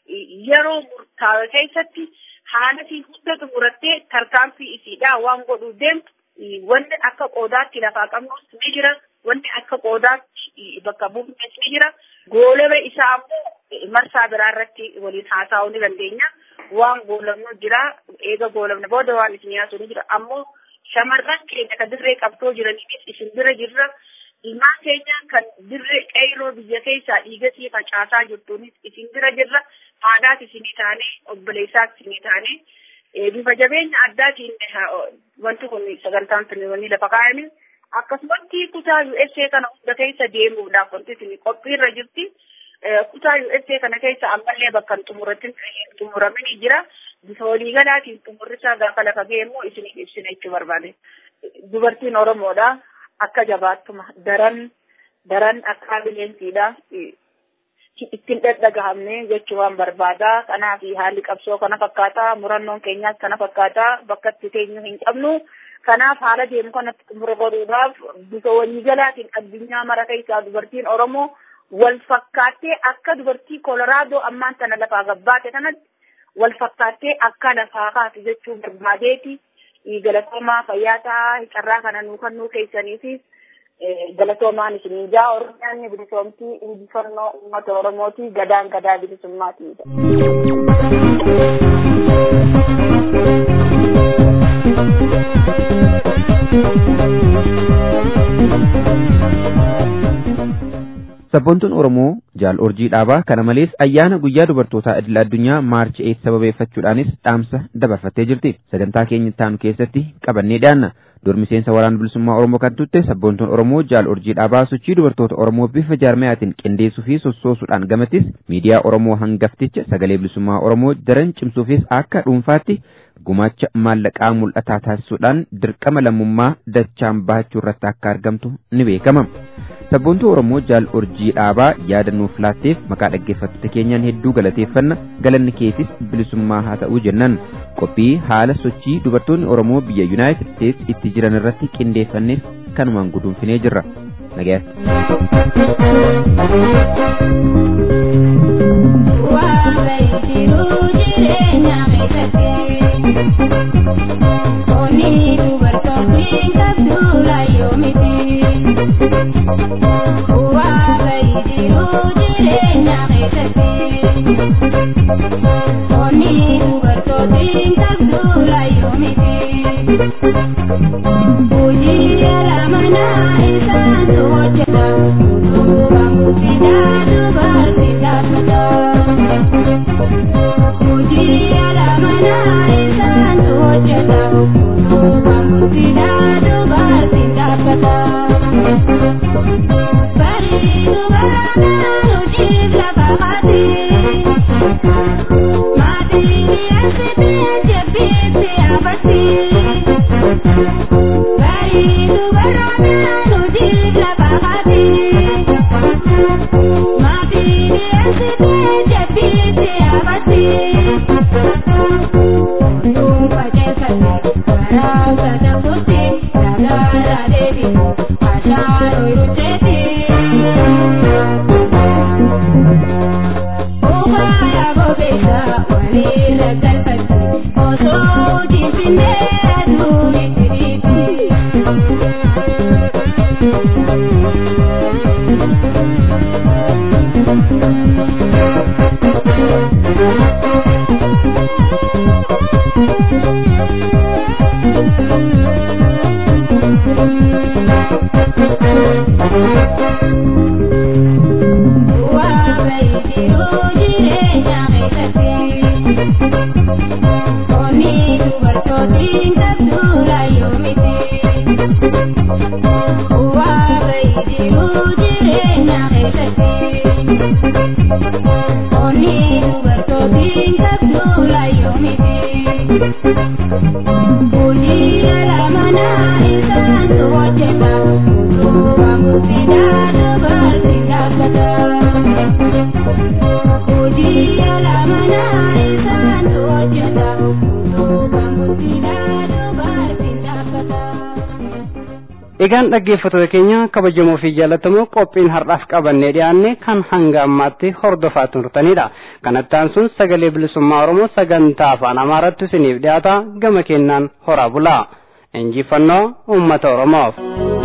yeroo murtaa'e keessatti haala isii hunda xumurattee tarkaanfii isiidhaa waan godhuuf deemtu wanni akka qoodaatti lafaa qabnus ni jira. Wanni akka qoodaatti bakka buufnes ni jira. Goolaba isaa ammoo marsaa biraa irratti waliin haasa'uu ni dandeenya. Waan goolabnu jira. Eega goolabne booda waan isin yaasuu ni jira. Ammoo shamarran keenya kan dirree qabdoo jiraniifis isin bira jirra. Ilmaan keenya kan dirree qeyroo biyya keessaa dhiigasii facaasaa jirtuunis isin bira jirra. Haadhaas isinii taane, obboleessaas isinii taane. Bifa jabeenya addaatiin wanti kun sagantaan sun wanni lafa kaa'ame. Akkasumatti kutaa USA kana hunda keessa deemuudhaaf wanti isin qophiirra jirti. Kutaa USA kana keessa ammallee bakka hin xumuratin xumuramin jira. Bifa waliigalaatiin xumurrisaa gaafa lafa geemmoo isiniif ibsina jechuu barbaade. Dubartiin Oromoodha. Akka jabaattuma daran daran akka bineensiidha. Ittiin dhadhagahamne jechuu waan barbaada. Kanaaf haalli qabsoo kana fakkaata. Murannoon keenyaas kana fakkaata. Bakka itti teenyu hin qabnu. Kanaaf haala deemu kanatti xumura godhuudhaaf bifa waliigalaatiin addunyaa mara keessaa dubartiin Oromoo wal fakkaattee akka dubartii Kolaraadoo ammaan tana lafaa gabbaate kanatti wal fakkaattee akka lafaa kaatu jechuu barbaadeeti. Galatoomaa fayyaa ta'aa carraa kana nuu kennuu keessaniifis galatoomaan isinii jaa Oromiyaan bilisoomtii injifannoo uummata Oromooti gadaan gadaa bilisummaati. Sabboontuun Oromoo Jaal Orjii Dhaabaa kana malees ayyaana guyyaa dubartootaa idil addunyaa maarchi 8 sababeeffachuudhaanis dhaamsa dabarfattee jirti. Sagantaa keenya taanu keessatti qabannee dhiyaanna. Dur miseensa waraana bilisummaa Oromoo kan tutte sabboontuun Oromoo Jaal Orjii Dhaabaa sochii dubartoota Oromoo bifa jaarmayaatiin qindeessuu fi sossoosuudhaan gamattis miidiyaa Oromoo hangafticha sagalee bilisummaa Oromoo daran cimsuufis akka dhuunfaatti gumaacha maallaqaa mul'ataa taasisuudhaan dirqama lammummaa dachaan bahachuu irratti akka argamtu ni beekama. Sabboontuu Oromoo Jaal Orjii Dhaabaa yaada nuuf laatteef maqaa dhaggeeffattoota keenyaan hedduu galateeffanna galanni keetis bilisummaa haa ta'uu jennan qophii haala sochii dubartoonni Oromoo biyya Yuunaayitid Steets itti jiran irratti qindeeffannes kanumaan guduunfinee jirra. Oni dubartoonni kabduula yoomiti. Waaqa jiruu jireenya keessatti. Oni dubartoonni kabduula yoomiti. Hojii ala manaa isaantu hojjeta. Utubaa murtiidhaa dubartii dhaabbata. Hojii ala manaa isaantu hojjeta. Utubaa murtiidhaa dubartii dhaabbata. Bareedu baranaan hojiif lafa qaati. Maatiin asitee jabbiitti afatti. Bareedu baranaan hojiif lafa qaati. Maatiin asitee jabbiitti afatti. Oduun fageessate karaa sana fuutti dagaara deebiin ashaaroo irratti. Obaaya bobeessa walirra galfatti osoo jibbinee aduu itti Egaan dhaggeeffattoota keenya kabajamoo fi jaallatamoo qophiin har'aaf qabannee dhiyaanne kan hanga ammaatti hordofaa turtanidha. Kanattaan sun sagalee bilisummaa Oromoo sagantaa afaan Amaaraatti isiniif dhiyaata gama kennaan horaa bulaa. Injifannoo uummata Oromoof.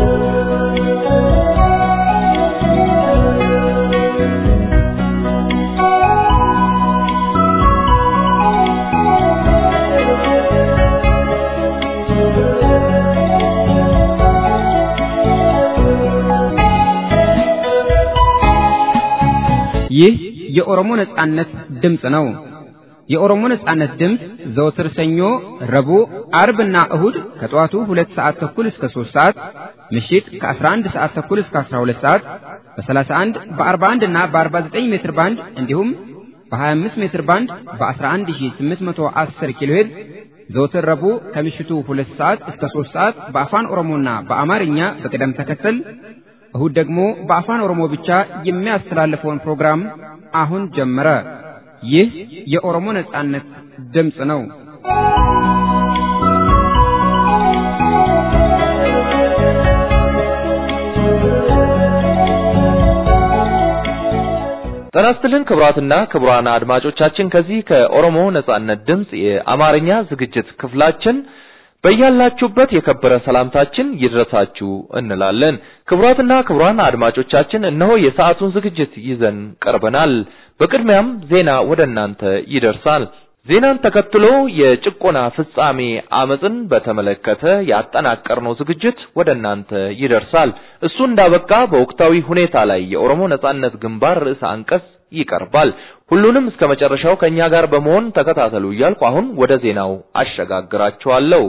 ይህ የኦሮሞ ነጻነት ድምፅ ነው። የኦሮሞ ነጻነት ድምፅ ዘወትር ሰኞ፣ ረቡዕ፣ አርብና እሁድ ከጠዋቱ ሁለት ሰዓት ተኩል እስከ ሦስት ሰዓት ምሽት ከ11 ሰዓት ተኩል እስከ 12 ሰዓት በ31 በ41 እና በ49 ሜትር ባንድ እንዲሁም በ25 ሜትር ባንድ በ11810 ኪሎ ሄርዝ ዘወትር ረቡዕ ከምሽቱ ሁለት ሰዓት እስከ ሦስት ሰዓት በአፋን ኦሮሞና በአማርኛ በቅደም ተከተል እሁድ ደግሞ በአፋን ኦሮሞ ብቻ የሚያስተላልፈውን ፕሮግራም አሁን ጀመረ። ይህ የኦሮሞ ነጻነት ድምፅ ነው። ጤና ይስጥልን ክቡራትና ክቡራን አድማጮቻችን ከዚህ ከኦሮሞ ነጻነት ድምፅ የአማርኛ ዝግጅት ክፍላችን በያላችሁበት የከበረ ሰላምታችን ይድረሳችሁ እንላለን። ክቡራትና ክቡራን አድማጮቻችን እነሆ የሰዓቱን ዝግጅት ይዘን ቀርበናል። በቅድሚያም ዜና ወደ እናንተ ይደርሳል። ዜናን ተከትሎ የጭቆና ፍጻሜ አመፅን በተመለከተ ያጠናቀርነው ዝግጅት ወደ እናንተ ይደርሳል። እሱ እንዳበቃ በወቅታዊ ሁኔታ ላይ የኦሮሞ ነጻነት ግንባር ርዕሰ አንቀጽ ይቀርባል። ሁሉንም እስከ መጨረሻው ከኛ ጋር በመሆን ተከታተሉ እያልኩ አሁን ወደ ዜናው አሸጋግራችኋለሁ።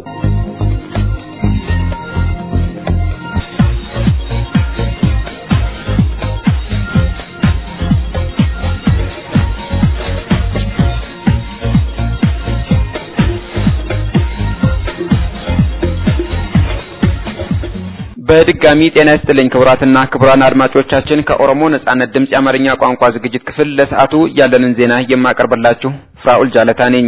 በድጋሚ ጤና ይስጥልኝ ክቡራትና ክቡራን አድማጮቻችን ከኦሮሞ ነጻነት ድምፅ የአማርኛ ቋንቋ ዝግጅት ክፍል ለሰዓቱ ያለንን ዜና የማቀርብላችሁ ፍራኡል ጃለታ ነኝ።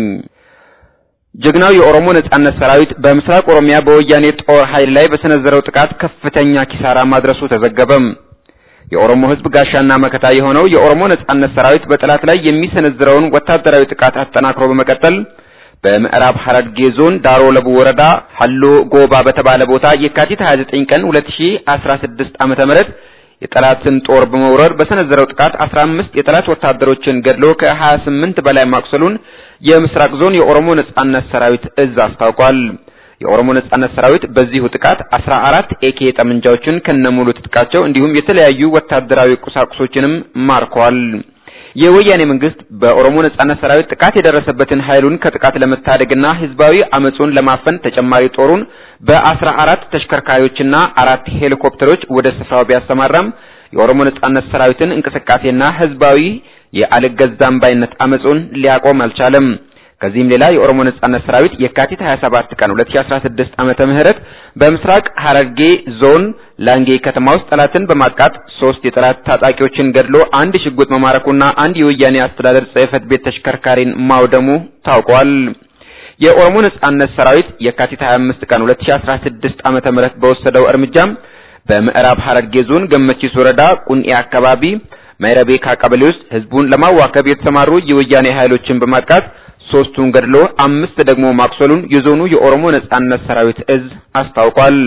ጀግናው የኦሮሞ ነጻነት ሰራዊት በምስራቅ ኦሮሚያ በወያኔ ጦር ኃይል ላይ በሰነዘረው ጥቃት ከፍተኛ ኪሳራ ማድረሱ ተዘገበም። የኦሮሞ ሕዝብ ጋሻና መከታ የሆነው የኦሮሞ ነጻነት ሰራዊት በጠላት ላይ የሚሰነዝረውን ወታደራዊ ጥቃት አጠናክሮ በመቀጠል በምዕራብ ሐረርጌ ዞን ዳሮ ለቡ ወረዳ ሀሎ ጎባ በተባለ ቦታ የካቲት 29 ቀን 2016 ዓመተ ምህረት የጠላትን ጦር በመውረር በሰነዘረው ጥቃት 15 የጠላት ወታደሮችን ገድሎ ከ28 በላይ ማቁሰሉን የምስራቅ ዞን የኦሮሞ ነጻነት ሰራዊት እዝ አስታውቋል። የኦሮሞ ነጻነት ሰራዊት በዚሁ ጥቃት 14 ኤኬ ጠመንጃዎችን ከነሙሉ ትጥቃቸው እንዲሁም የተለያዩ ወታደራዊ ቁሳቁሶችንም ማርኳል። የወያኔ መንግስት በኦሮሞ ነጻነት ሰራዊት ጥቃት የደረሰበትን ኃይሉን ከጥቃት ለመታደግና ህዝባዊ አመጹን ለማፈን ተጨማሪ ጦሩን በአስራ አራት ተሽከርካሪዎችና አራት ሄሊኮፕተሮች ወደ ስፍራው ቢያሰማራም የኦሮሞ ነጻነት ሰራዊትን እንቅስቃሴና ህዝባዊ የአልገዛም ባይነት አመጹን ሊያቆም አልቻለም። ከዚህም ሌላ የኦሮሞ ነጻነት ሰራዊት የካቲት 27 ቀን 2016 ዓመተ ምህረት በምስራቅ ሐረርጌ ዞን ላንጌ ከተማ ውስጥ ጠላትን በማጥቃት ሶስት የጠላት ታጣቂዎችን ገድሎ አንድ ሽጉጥ መማረኩና አንድ የወያኔ አስተዳደር ጽሕፈት ቤት ተሽከርካሪን ማውደሙ ታውቋል። የኦሮሞ ነጻነት ሰራዊት የካቲት 25 ቀን 2016 ዓመተ ምህረት በወሰደው እርምጃም በምዕራብ ሐረርጌ ዞን ገመቺስ ወረዳ ቁንኤ አካባቢ ማይረቤካ ቀበሌ ውስጥ ህዝቡን ለማዋከብ የተሰማሩ የወያኔ ኃይሎችን በማጥቃት ሶስቱን ገድሎ አምስት ደግሞ ማቁሰሉን የዞኑ የኦሮሞ ነጻነት ሰራዊት እዝ አስታውቋል።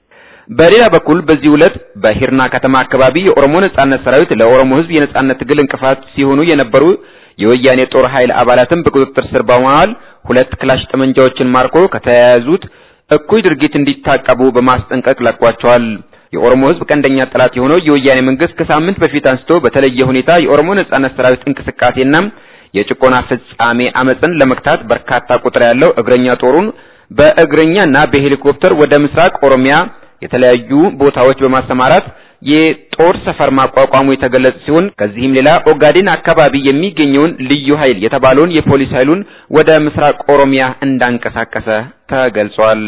በሌላ በኩል በዚህ ዕለት በሂርና ከተማ አካባቢ የኦሮሞ ነጻነት ሰራዊት ለኦሮሞ ህዝብ የነጻነት ትግል እንቅፋት ሲሆኑ የነበሩ የወያኔ ጦር ኃይል አባላትን በቁጥጥር ስር በመዋል ሁለት ክላሽ ጠመንጃዎችን ማርኮ ከተያያዙት እኩይ ድርጊት እንዲታቀቡ በማስጠንቀቅ ለቋቸዋል። የኦሮሞ ህዝብ ቀንደኛ ጠላት የሆነው የወያኔ መንግስት ከሳምንት በፊት አንስቶ በተለየ ሁኔታ የኦሮሞ ነጻነት ሰራዊት እንቅስቃሴና የጭቆና ፍጻሜ አመፅን ለመክታት በርካታ ቁጥር ያለው እግረኛ ጦሩን በእግረኛና በሄሊኮፕተር ወደ ምስራቅ ኦሮሚያ የተለያዩ ቦታዎች በማሰማራት የጦር ሰፈር ማቋቋሙ የተገለጸ ሲሆን ከዚህም ሌላ ኦጋዴን አካባቢ የሚገኘውን ልዩ ኃይል የተባለውን የፖሊስ ኃይሉን ወደ ምስራቅ ኦሮሚያ እንዳንቀሳቀሰ ተገልጿል።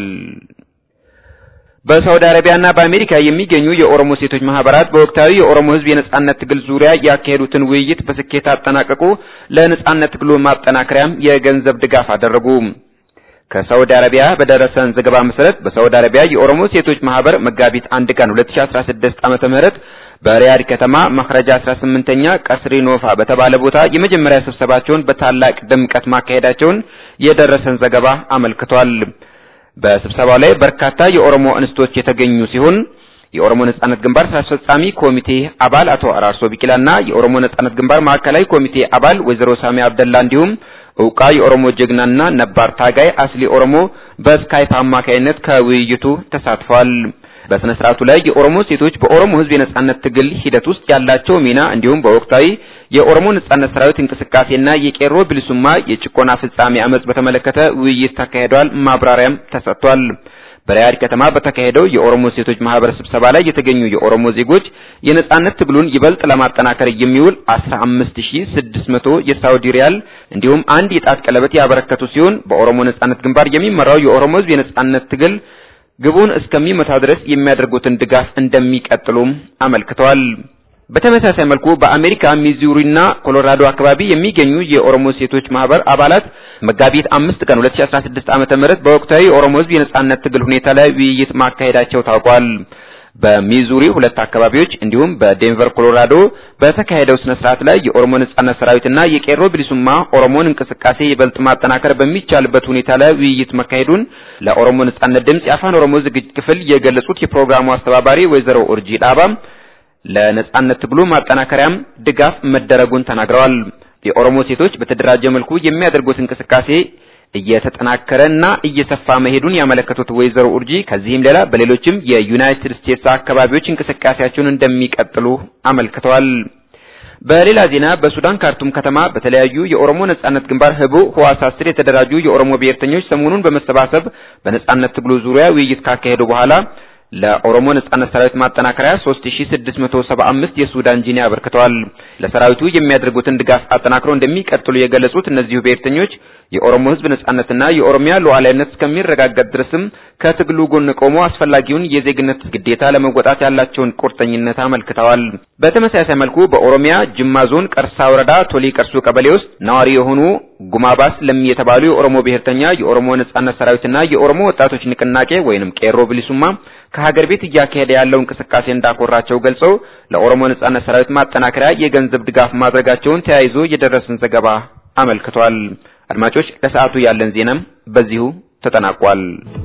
በሳውዲ አረቢያና በአሜሪካ የሚገኙ የኦሮሞ ሴቶች ማህበራት በወቅታዊ የኦሮሞ ህዝብ የነጻነት ትግል ዙሪያ ያካሄዱትን ውይይት በስኬት አጠናቀቁ። ለነጻነት ትግሉ ማጠናከሪያም የገንዘብ ድጋፍ አደረጉ። ከሳውዲ አረቢያ በደረሰን ዘገባ መሰረት በሳውዲ አረቢያ የኦሮሞ ሴቶች ማህበር መጋቢት አንድ ቀን 2016 ዓመተ ምህረት በሪያድ ከተማ መክረጃ 18ኛ ቀስሪ ኖፋ በተባለ ቦታ የመጀመሪያ ስብሰባቸውን በታላቅ ድምቀት ማካሄዳቸውን የደረሰን ዘገባ አመልክቷል። በስብሰባው ላይ በርካታ የኦሮሞ እንስቶች የተገኙ ሲሆን የኦሮሞ ነጻነት ግንባር ስራ አስፈጻሚ ኮሚቴ አባል አቶ አራርሶ ቢቂላና የኦሮሞ ነጻነት ግንባር ማዕከላዊ ኮሚቴ አባል ወይዘሮ ሳሚ አብደላ እንዲሁም እውቃ የኦሮሞ ጀግናና ነባር ታጋይ አስሊ ኦሮሞ በስካይፕ አማካይነት ከውይይቱ ተሳትፈዋል። በስነ ስርዓቱ ላይ የኦሮሞ ሴቶች በኦሮሞ ህዝብ የነጻነት ትግል ሂደት ውስጥ ያላቸው ሚና እንዲሁም በወቅታዊ የኦሮሞ ነጻነት ሰራዊት እንቅስቃሴና የቄሮ ብልሱማ የጭቆና ፍጻሜ አመጽ በተመለከተ ውይይት ተካሂዷል። ማብራሪያም ተሰጥቷል። በሪያድ ከተማ በተካሄደው የኦሮሞ ሴቶች ማህበር ስብሰባ ላይ የተገኙ የኦሮሞ ዜጎች የነጻነት ትግሉን ይበልጥ ለማጠናከር የሚውል 15600 የሳውዲ ሪያል እንዲሁም አንድ የጣት ቀለበት ያበረከቱ ሲሆን በኦሮሞ ነጻነት ግንባር የሚመራው የኦሮሞ ህዝብ የነጻነት ትግል ግቡን እስከሚመታ ድረስ የሚያደርጉትን ድጋፍ እንደሚቀጥሉም አመልክተዋል። በተመሳሳይ መልኩ በአሜሪካ ሚዙሪና ኮሎራዶ አካባቢ የሚገኙ የኦሮሞ ሴቶች ማህበር አባላት መጋቢት አምስት ቀን 2016 ዓመተ ምህረት በወቅታዊ የኦሮሞ ህዝብ የነጻነት ትግል ሁኔታ ላይ ውይይት ማካሄዳቸው ታውቋል። በሚዙሪ ሁለት አካባቢዎች እንዲሁም በዴንቨር ኮሎራዶ በተካሄደው ስነ ስርዓት ላይ የኦሮሞ ነጻነት ሰራዊትና የቄሮ ብሊሱማ ኦሮሞን እንቅስቃሴ ይበልጥ ማጠናከር በሚቻልበት ሁኔታ ላይ ውይይት መካሄዱን ለኦሮሞ ነጻነት ድምጽ የአፋን ኦሮሞ ዝግጅት ክፍል የገለጹት የፕሮግራሙ አስተባባሪ ወይዘሮ ኡርጂ ዳባ ለነጻነት ትግሉ ማጠናከሪያም ድጋፍ መደረጉን ተናግረዋል። የኦሮሞ ሴቶች በተደራጀ መልኩ የሚያደርጉት እንቅስቃሴ እየተጠናከረ እና እየሰፋ መሄዱን ያመለከቱት ወይዘሮ ኡርጂ ከዚህም ሌላ በሌሎችም የዩናይትድ ስቴትስ አካባቢዎች እንቅስቃሴያቸውን እንደሚቀጥሉ አመልክተዋል። በሌላ ዜና በሱዳን ካርቱም ከተማ በተለያዩ የኦሮሞ ነጻነት ግንባር ህቡ ህዋሳት ስር የተደራጁ የኦሮሞ ብሔርተኞች ሰሞኑን በመሰባሰብ በነጻነት ትግሉ ዙሪያ ውይይት ካካሄዱ በኋላ ለኦሮሞ ነጻነት ሰራዊት ማጠናከሪያ 3675 የሱዳን ጂኒ አበርክተዋል። ለሰራዊቱ የሚያደርጉትን ድጋፍ አጠናክረው እንደሚቀጥሉ የገለጹት እነዚሁ ብሔርተኞች የኦሮሞ ህዝብ ነጻነትና የኦሮሚያ ሉዓላዊነት እስከሚረጋገጥ ድረስም ከትግሉ ጎን ቆሞ አስፈላጊውን የዜግነት ግዴታ ለመወጣት ያላቸውን ቁርጠኝነት አመልክተዋል። በተመሳሳይ መልኩ በኦሮሚያ ጅማ ዞን ቀርሳ ወረዳ ቶሊ ቀርሱ ቀበሌ ውስጥ ነዋሪ የሆኑ ጉማባስ ለሚ የተባሉ የኦሮሞ ብሔርተኛ የኦሮሞ ነጻነት ሰራዊትና የኦሮሞ ወጣቶች ንቅናቄ ወይንም ቄሮ ብሊሱማ ከሀገር ቤት እያካሄደ ያለው እንቅስቃሴ እንዳኮራቸው ገልጸው ለኦሮሞ ነጻነት ሰራዊት ማጠናከሪያ የገንዘብ ድጋፍ ማድረጋቸውን ተያይዞ የደረሰን ዘገባ አመልክቷል። አድማጮች ለሰዓቱ ያለን ዜናም በዚሁ ተጠናቋል።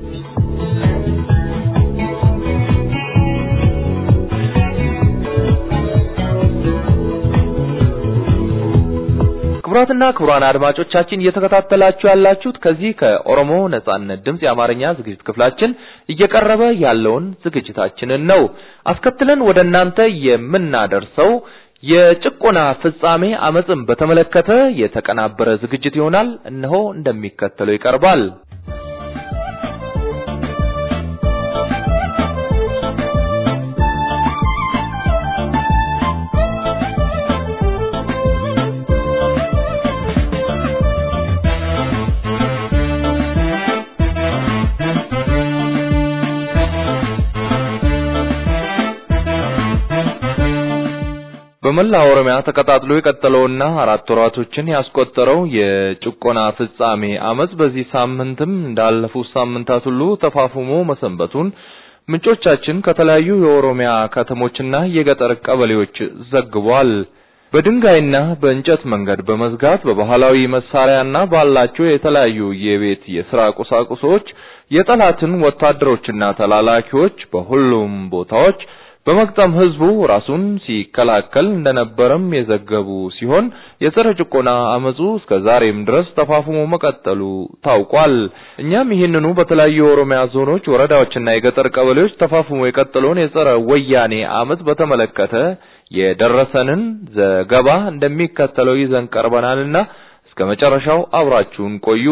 ክቡራትና ክቡራን አድማጮቻችን እየተከታተላችሁ ያላችሁት ከዚህ ከኦሮሞ ነጻነት ድምፅ የአማርኛ ዝግጅት ክፍላችን እየቀረበ ያለውን ዝግጅታችንን ነው። አስከትለን ወደ እናንተ የምናደርሰው የጭቆና ፍጻሜ አመፅን በተመለከተ የተቀናበረ ዝግጅት ይሆናል። እነሆ እንደሚከተለው ይቀርባል። በመላ ኦሮሚያ ተቀጣጥሎ የቀጠለውና አራት ወራቶችን ያስቆጠረው የጭቆና ፍጻሜ አመጽ በዚህ ሳምንትም እንዳለፉት ሳምንታት ሁሉ ተፋፍሞ መሰንበቱን ምንጮቻችን ከተለያዩ የኦሮሚያ ከተሞችና የገጠር ቀበሌዎች ዘግቧል። በድንጋይና በእንጨት መንገድ በመዝጋት በባህላዊ መሳሪያና ባላቸው የተለያዩ የቤት የሥራ ቁሳቁሶች የጠላትን ወታደሮችና ተላላኪዎች በሁሉም ቦታዎች በመግጠም ህዝቡ ራሱን ሲከላከል እንደነበረም የዘገቡ ሲሆን የጸረ ጭቆና አመጹ እስከ ዛሬም ድረስ ተፋፍሞ መቀጠሉ ታውቋል። እኛም ይህንኑ በተለያዩ የኦሮሚያ ዞኖች፣ ወረዳዎችና የገጠር ቀበሌዎች ተፋፍሞ የቀጠለውን የጸረ ወያኔ አመጽ በተመለከተ የደረሰንን ዘገባ እንደሚከተለው ይዘን ቀርበናልና እስከ መጨረሻው አብራችሁን ቆዩ።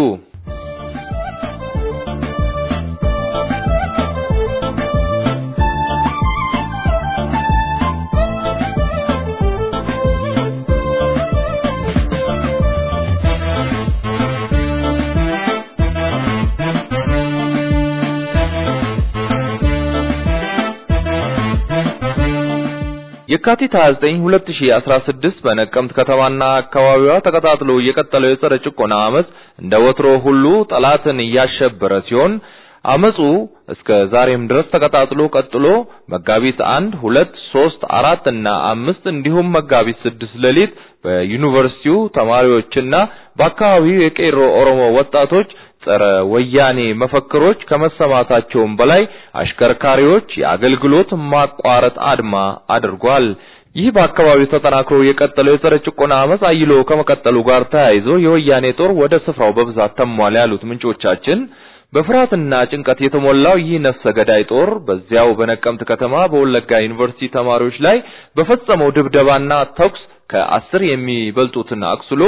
የካቲት 29 2016 በነቀምት ከተማና አካባቢዋ ተቀጣጥሎ የቀጠለው የጸረ ጭቆና አመጽ እንደ ወትሮ ሁሉ ጠላትን እያሸበረ ሲሆን አመጹ እስከ ዛሬም ድረስ ተቀጣጥሎ ቀጥሎ መጋቢት አንድ ሁለት ሶስት አራት እና አምስት እንዲሁም መጋቢት ስድስት ሌሊት በዩኒቨርሲቲው ተማሪዎችና በአካባቢው የቄሮ ኦሮሞ ወጣቶች ጸረ ወያኔ መፈክሮች ከመሰማታቸውም በላይ አሽከርካሪዎች የአገልግሎት ማቋረጥ አድማ አድርጓል። ይህ በአካባቢው ተጠናክሮ የቀጠለው የጸረ ጭቆና አመጽ አይሎ ከመቀጠሉ ጋር ተያይዞ የወያኔ ጦር ወደ ስፍራው በብዛት ተሟል ያሉት ምንጮቻችን በፍርሃትና ጭንቀት የተሞላው ይህ ነፍሰ ገዳይ ጦር በዚያው በነቀምት ከተማ በወለጋ ዩኒቨርሲቲ ተማሪዎች ላይ በፈጸመው ድብደባና ተኩስ ከአስር የሚበልጡትን አቁስሎ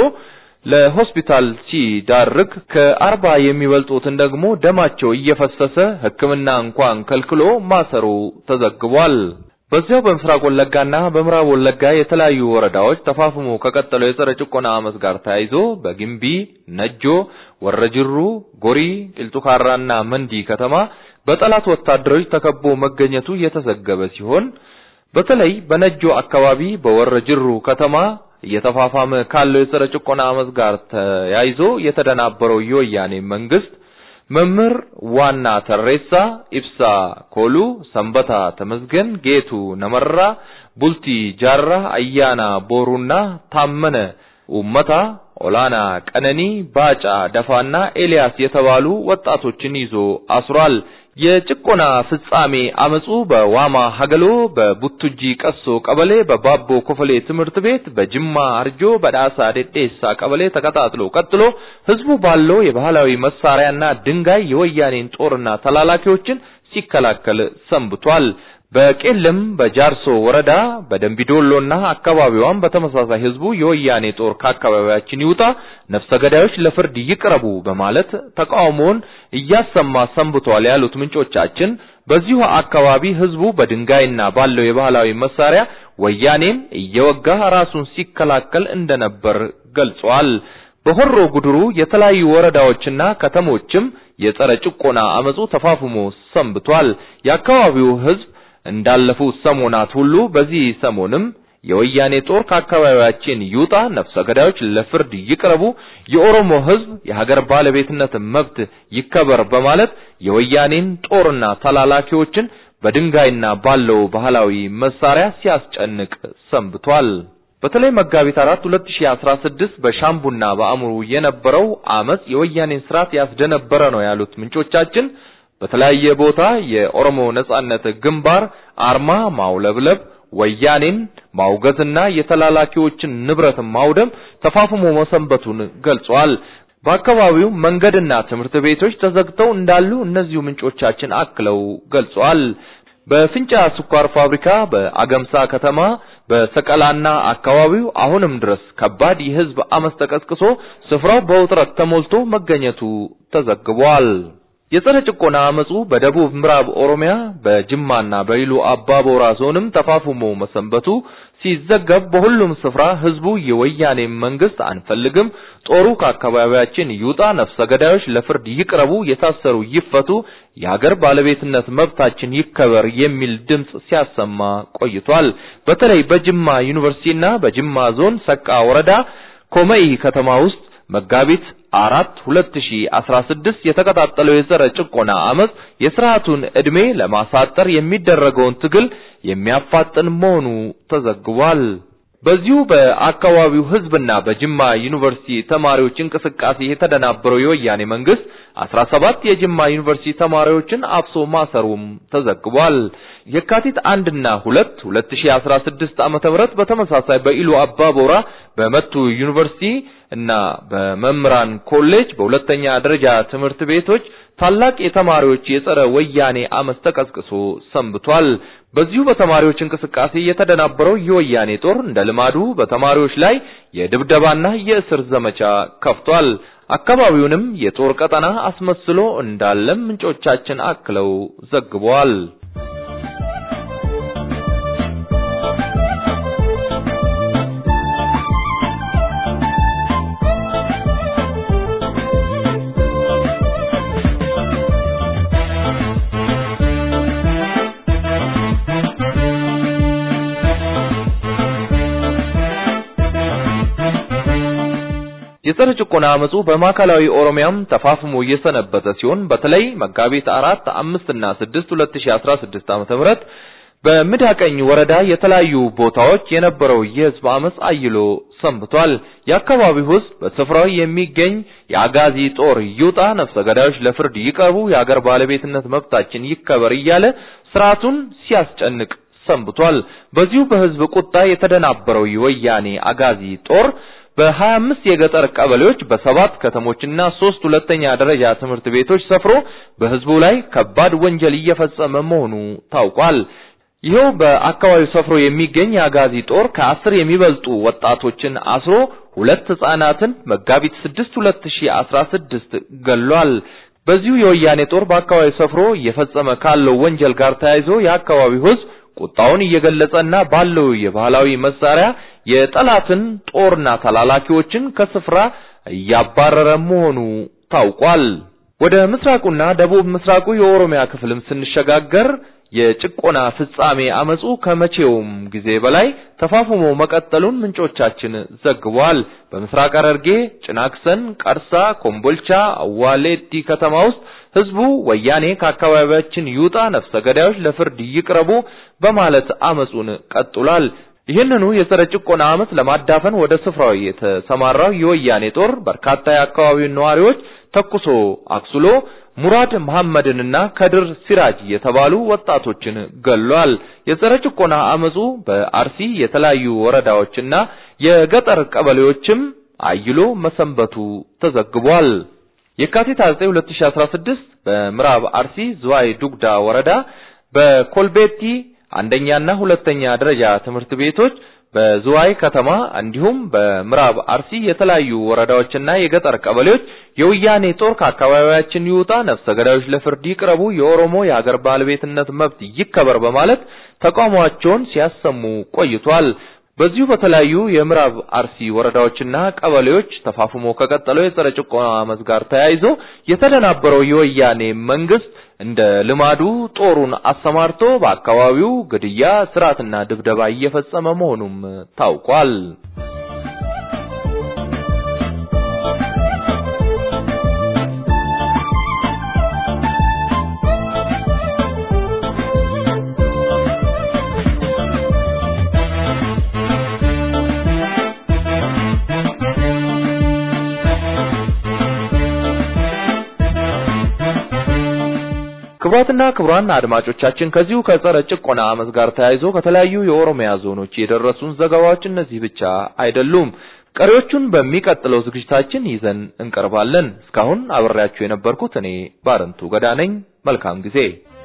ለሆስፒታል ሲዳርግ ከአርባ የሚበልጡትን ደግሞ ደማቸው እየፈሰሰ ሕክምና እንኳን ከልክሎ ማሰሩ ተዘግቧል። በዚያው በምስራቅ ወለጋና በምዕራብ ወለጋ የተለያዩ ወረዳዎች ተፋፍሞ ከቀጠለው የጸረ ጭቆና አመጽ ጋር ተያይዞ በግምቢ፣ ነጆ፣ ወረጅሩ፣ ጎሪ፣ ቂልጡካራና መንዲ ከተማ በጠላት ወታደሮች ተከቦ መገኘቱ የተዘገበ ሲሆን በተለይ በነጆ አካባቢ በወረጅሩ ከተማ እየተፋፋመ ካለው የጸረ ጭቆና አመጽ ጋር ተያይዞ የተደናበረው የወያኔ መንግስት መምህር ዋና ተሬሳ ኢብሳ ኮሉ፣ ሰንበታ ተመስገን፣ ጌቱ ነመራ፣ ቡልቲ ጃራ፣ አያና ቦሩና ታመነ ኡመታ፣ ኦላና ቀነኒ፣ ባጫ ደፋና ኤልያስ የተባሉ ወጣቶችን ይዞ አስሯል። የጭቆና ፍጻሜ አመጹ በዋማ ሀገሎ፣ በቡቱጂ ቀሶ ቀበሌ፣ በባቦ ኮፈሌ ትምህርት ቤት፣ በጅማ አርጆ፣ በዳሳ ዴዴሳ ቀበሌ ተቀጣጥሎ ቀጥሎ ህዝቡ ባለው የባህላዊ መሳሪያና ድንጋይ የወያኔን ጦርና ተላላኪዎችን ሲከላከል ሰንብቷል። በቄለም በጃርሶ ወረዳ በደንቢዶሎና አካባቢዋም በተመሳሳይ ህዝቡ የወያኔ ጦር ከአካባቢያችን ይውጣ፣ ነፍሰ ገዳዮች ለፍርድ ይቅረቡ በማለት ተቃውሞውን እያሰማ ሰንብቷል ያሉት ምንጮቻችን በዚሁ አካባቢ ህዝቡ በድንጋይና ባለው የባህላዊ መሳሪያ ወያኔን እየወጋ ራሱን ሲከላከል እንደነበር ገልጿል። በሆሮ ጉድሩ የተለያዩ ወረዳዎችና ከተሞችም የጸረ ጭቆና አመጹ ተፋፍሞ ሰንብቷል። የአካባቢው ህዝብ እንዳለፉት ሰሞናት ሁሉ በዚህ ሰሞንም የወያኔ ጦር ከአካባቢያችን ይውጣ፣ ነፍሰ ገዳዮች ለፍርድ ይቅረቡ፣ የኦሮሞ ህዝብ የሀገር ባለቤትነት መብት ይከበር በማለት የወያኔን ጦርና ተላላኪዎችን በድንጋይና ባለው ባህላዊ መሳሪያ ሲያስጨንቅ ሰንብቷል። በተለይ መጋቢት 4 2016 በሻምቡና በአሙሩ የነበረው አመጽ የወያኔን ስርዓት ያስደነበረ ነው ያሉት ምንጮቻችን በተለያየ ቦታ የኦሮሞ ነጻነት ግንባር አርማ ማውለብለብ፣ ወያኔን ማውገዝና የተላላኪዎችን ንብረት ማውደም ተፋፍሞ መሰንበቱን ገልጿል። በአካባቢው መንገድና ትምህርት ቤቶች ተዘግተው እንዳሉ እነዚሁ ምንጮቻችን አክለው ገልጸዋል። በፍንጫ ስኳር ፋብሪካ፣ በአገምሳ ከተማ፣ በሰቀላና አካባቢው አሁንም ድረስ ከባድ የህዝብ አመፅ ተቀስቅሶ ስፍራው በውጥረት ተሞልቶ መገኘቱ ተዘግቧል። የጸረ ጭቆና አመጹ በደቡብ ምዕራብ ኦሮሚያ በጅማና በኢሉ አባቦራ ዞንም ተፋፍሞ መሰንበቱ ሲዘገብ በሁሉም ስፍራ ህዝቡ የወያኔ መንግስት አንፈልግም፣ ጦሩ ከአካባቢያችን ይውጣ፣ ነፍሰ ገዳዮች ለፍርድ ይቅረቡ፣ የታሰሩ ይፈቱ፣ የሀገር ባለቤትነት መብታችን ይከበር የሚል ድምጽ ሲያሰማ ቆይቷል። በተለይ በጅማ ዩኒቨርሲቲና በጅማ ዞን ሰቃ ወረዳ ኮመኢ ከተማ ውስጥ መጋቢት አራት 2016 የተቀጣጠለው የጸረ ጭቆና አመጽ የስርዓቱን ዕድሜ ለማሳጠር የሚደረገውን ትግል የሚያፋጥን መሆኑ ተዘግቧል። በዚሁ በአካባቢው ህዝብና በጅማ ዩኒቨርሲቲ ተማሪዎች እንቅስቃሴ የተደናበረው የወያኔ መንግስት 17 የጅማ ዩኒቨርሲቲ ተማሪዎችን አፍሶ ማሰሩም ተዘግቧል። የካቲት አንድና ሁለት 2016 ዓመተ ምህረት በተመሳሳይ በኢሉ አባቦራ በመቱ ዩኒቨርሲቲ እና በመምህራን ኮሌጅ በሁለተኛ ደረጃ ትምህርት ቤቶች ታላቅ የተማሪዎች የጸረ ወያኔ አመፅ ተቀስቅሶ ሰንብቷል። በዚሁ በተማሪዎች እንቅስቃሴ የተደናበረው የወያኔ ጦር እንደ ልማዱ በተማሪዎች ላይ የድብደባና የእስር ዘመቻ ከፍቷል። አካባቢውንም የጦር ቀጠና አስመስሎ እንዳለም ምንጮቻችን አክለው ዘግበዋል። የጸረ ጭቆና አመጹ በማዕከላዊ ኦሮሚያም ተፋፍሞ እየሰነበተ ሲሆን በተለይ መጋቢት አራት አምስት እና ስድስት ሁለት ሺ አስራ ስድስት ዓመተ ምህረት በምዳቀኝ ወረዳ የተለያዩ ቦታዎች የነበረው የህዝብ አመጽ አይሎ ሰንብቷል። የአካባቢው ህዝብ በስፍራው የሚገኝ የአጋዚ ጦር ይውጣ፣ ነፍሰ ገዳዮች ለፍርድ ይቀርቡ፣ የአገር ባለቤትነት መብታችን ይከበር እያለ ስርዓቱን ሲያስጨንቅ ሰንብቷል። በዚሁ በህዝብ ቁጣ የተደናበረው የወያኔ አጋዚ ጦር በሀያ አምስት የገጠር ቀበሌዎች በሰባት ከተሞችና ሶስት ሁለተኛ ደረጃ ትምህርት ቤቶች ሰፍሮ በህዝቡ ላይ ከባድ ወንጀል እየፈጸመ መሆኑ ታውቋል። ይኸው በአካባቢው ሰፍሮ የሚገኝ የአጋዚ ጦር ከአስር የሚበልጡ ወጣቶችን አስሮ ሁለት ህጻናትን መጋቢት ስድስት ሁለት ሺ አስራ ስድስት ገሏል። በዚሁ የወያኔ ጦር በአካባቢው ሰፍሮ እየፈጸመ ካለው ወንጀል ጋር ተያይዞ የአካባቢው ህዝብ ቁጣውን እየገለጸና ባለው የባህላዊ መሳሪያ የጠላትን ጦርና ተላላኪዎችን ከስፍራ እያባረረ መሆኑ ታውቋል። ወደ ምስራቁና ደቡብ ምስራቁ የኦሮሚያ ክፍልም ስንሸጋገር የጭቆና ፍጻሜ አመጹ ከመቼውም ጊዜ በላይ ተፋፍሞ መቀጠሉን ምንጮቻችን ዘግቧል። በምስራቅ ሐረርጌ ጭናክሰን፣ ቀርሳ፣ ኮምቦልቻ፣ አዋሌቲ ከተማ ውስጥ ህዝቡ ወያኔ ከአካባቢያችን ይውጣ፣ ነፍሰ ገዳዮች ለፍርድ ይቅረቡ በማለት አመጹን ቀጥሏል። ይህንኑ የጸረ ጭቆና አመጽ ለማዳፈን ወደ ስፍራው የተሰማራው የወያኔ ጦር በርካታ የአካባቢውን ነዋሪዎች ተኩሶ አክሱሎ ሙራድ መሐመድንና ከድር ሲራጅ የተባሉ ወጣቶችን ገሏል። የጸረ ጭቆና አመጹ በአርሲ የተለያዩ ወረዳዎችና የገጠር ቀበሌዎችም አይሎ መሰንበቱ ተዘግቧል። የካቲት 9 2016 በምዕራብ አርሲ ዝዋይ ዱግዳ ወረዳ በኮልቤቲ አንደኛና ሁለተኛ ደረጃ ትምህርት ቤቶች በዝዋይ ከተማ እንዲሁም በምዕራብ አርሲ የተለያዩ ወረዳዎችና የገጠር ቀበሌዎች የወያኔ ጦር ከአካባቢያችን ይውጣ፣ ነፍሰ ገዳዮች ለፍርድ ይቅረቡ፣ የኦሮሞ የሀገር ባለቤትነት መብት ይከበር በማለት ተቃውሟቸውን ሲያሰሙ ቆይቷል። በዚሁ በተለያዩ የምዕራብ አርሲ ወረዳዎችና ቀበሌዎች ተፋፍሞ ከቀጠለው የጸረ ጭቆና አመጽ ጋር ተያይዞ የተደናበረው የወያኔ መንግስት እንደ ልማዱ ጦሩን አሰማርቶ በአካባቢው ግድያ፣ ስርዓትና ድብደባ እየፈጸመ መሆኑም ታውቋል። ክቡራትና ክቡራን አድማጮቻችን ከዚሁ ከጸረ ጭቆና አመጽ ጋር ተያይዞ ከተለያዩ የኦሮሚያ ዞኖች የደረሱን ዘገባዎች እነዚህ ብቻ አይደሉም። ቀሪዎቹን በሚቀጥለው ዝግጅታችን ይዘን እንቀርባለን። እስካሁን አብሬያችሁ የነበርኩት እኔ ባረንቱ ገዳ ነኝ። መልካም ጊዜ።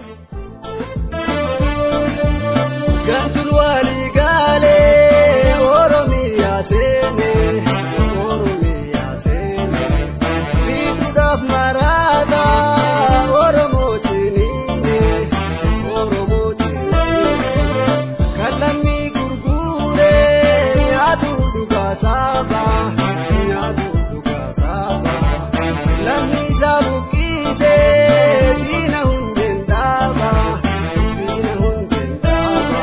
Gantul wali gale Oromiya sene Oromiya sene Bituudhaaf maraata Oromoo ciniine Oromoo ciniine Kan lammii gurgure nyaatu dhugaa saaba nyaatu dhugaa saaba Lammii isaa buqqise diina hundeen dhaaba diina hundeen dhaaba.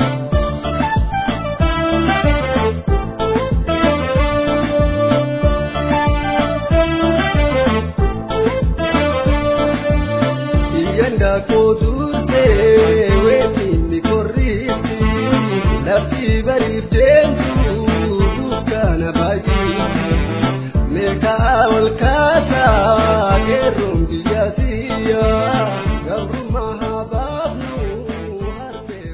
Iyyanda kootuute weetiin korriitti lafti bariif deemtu dukkaana baay'ee meeqaa ol kaasaa keerroon biyya siyya gabrummaa haa baafnu harmee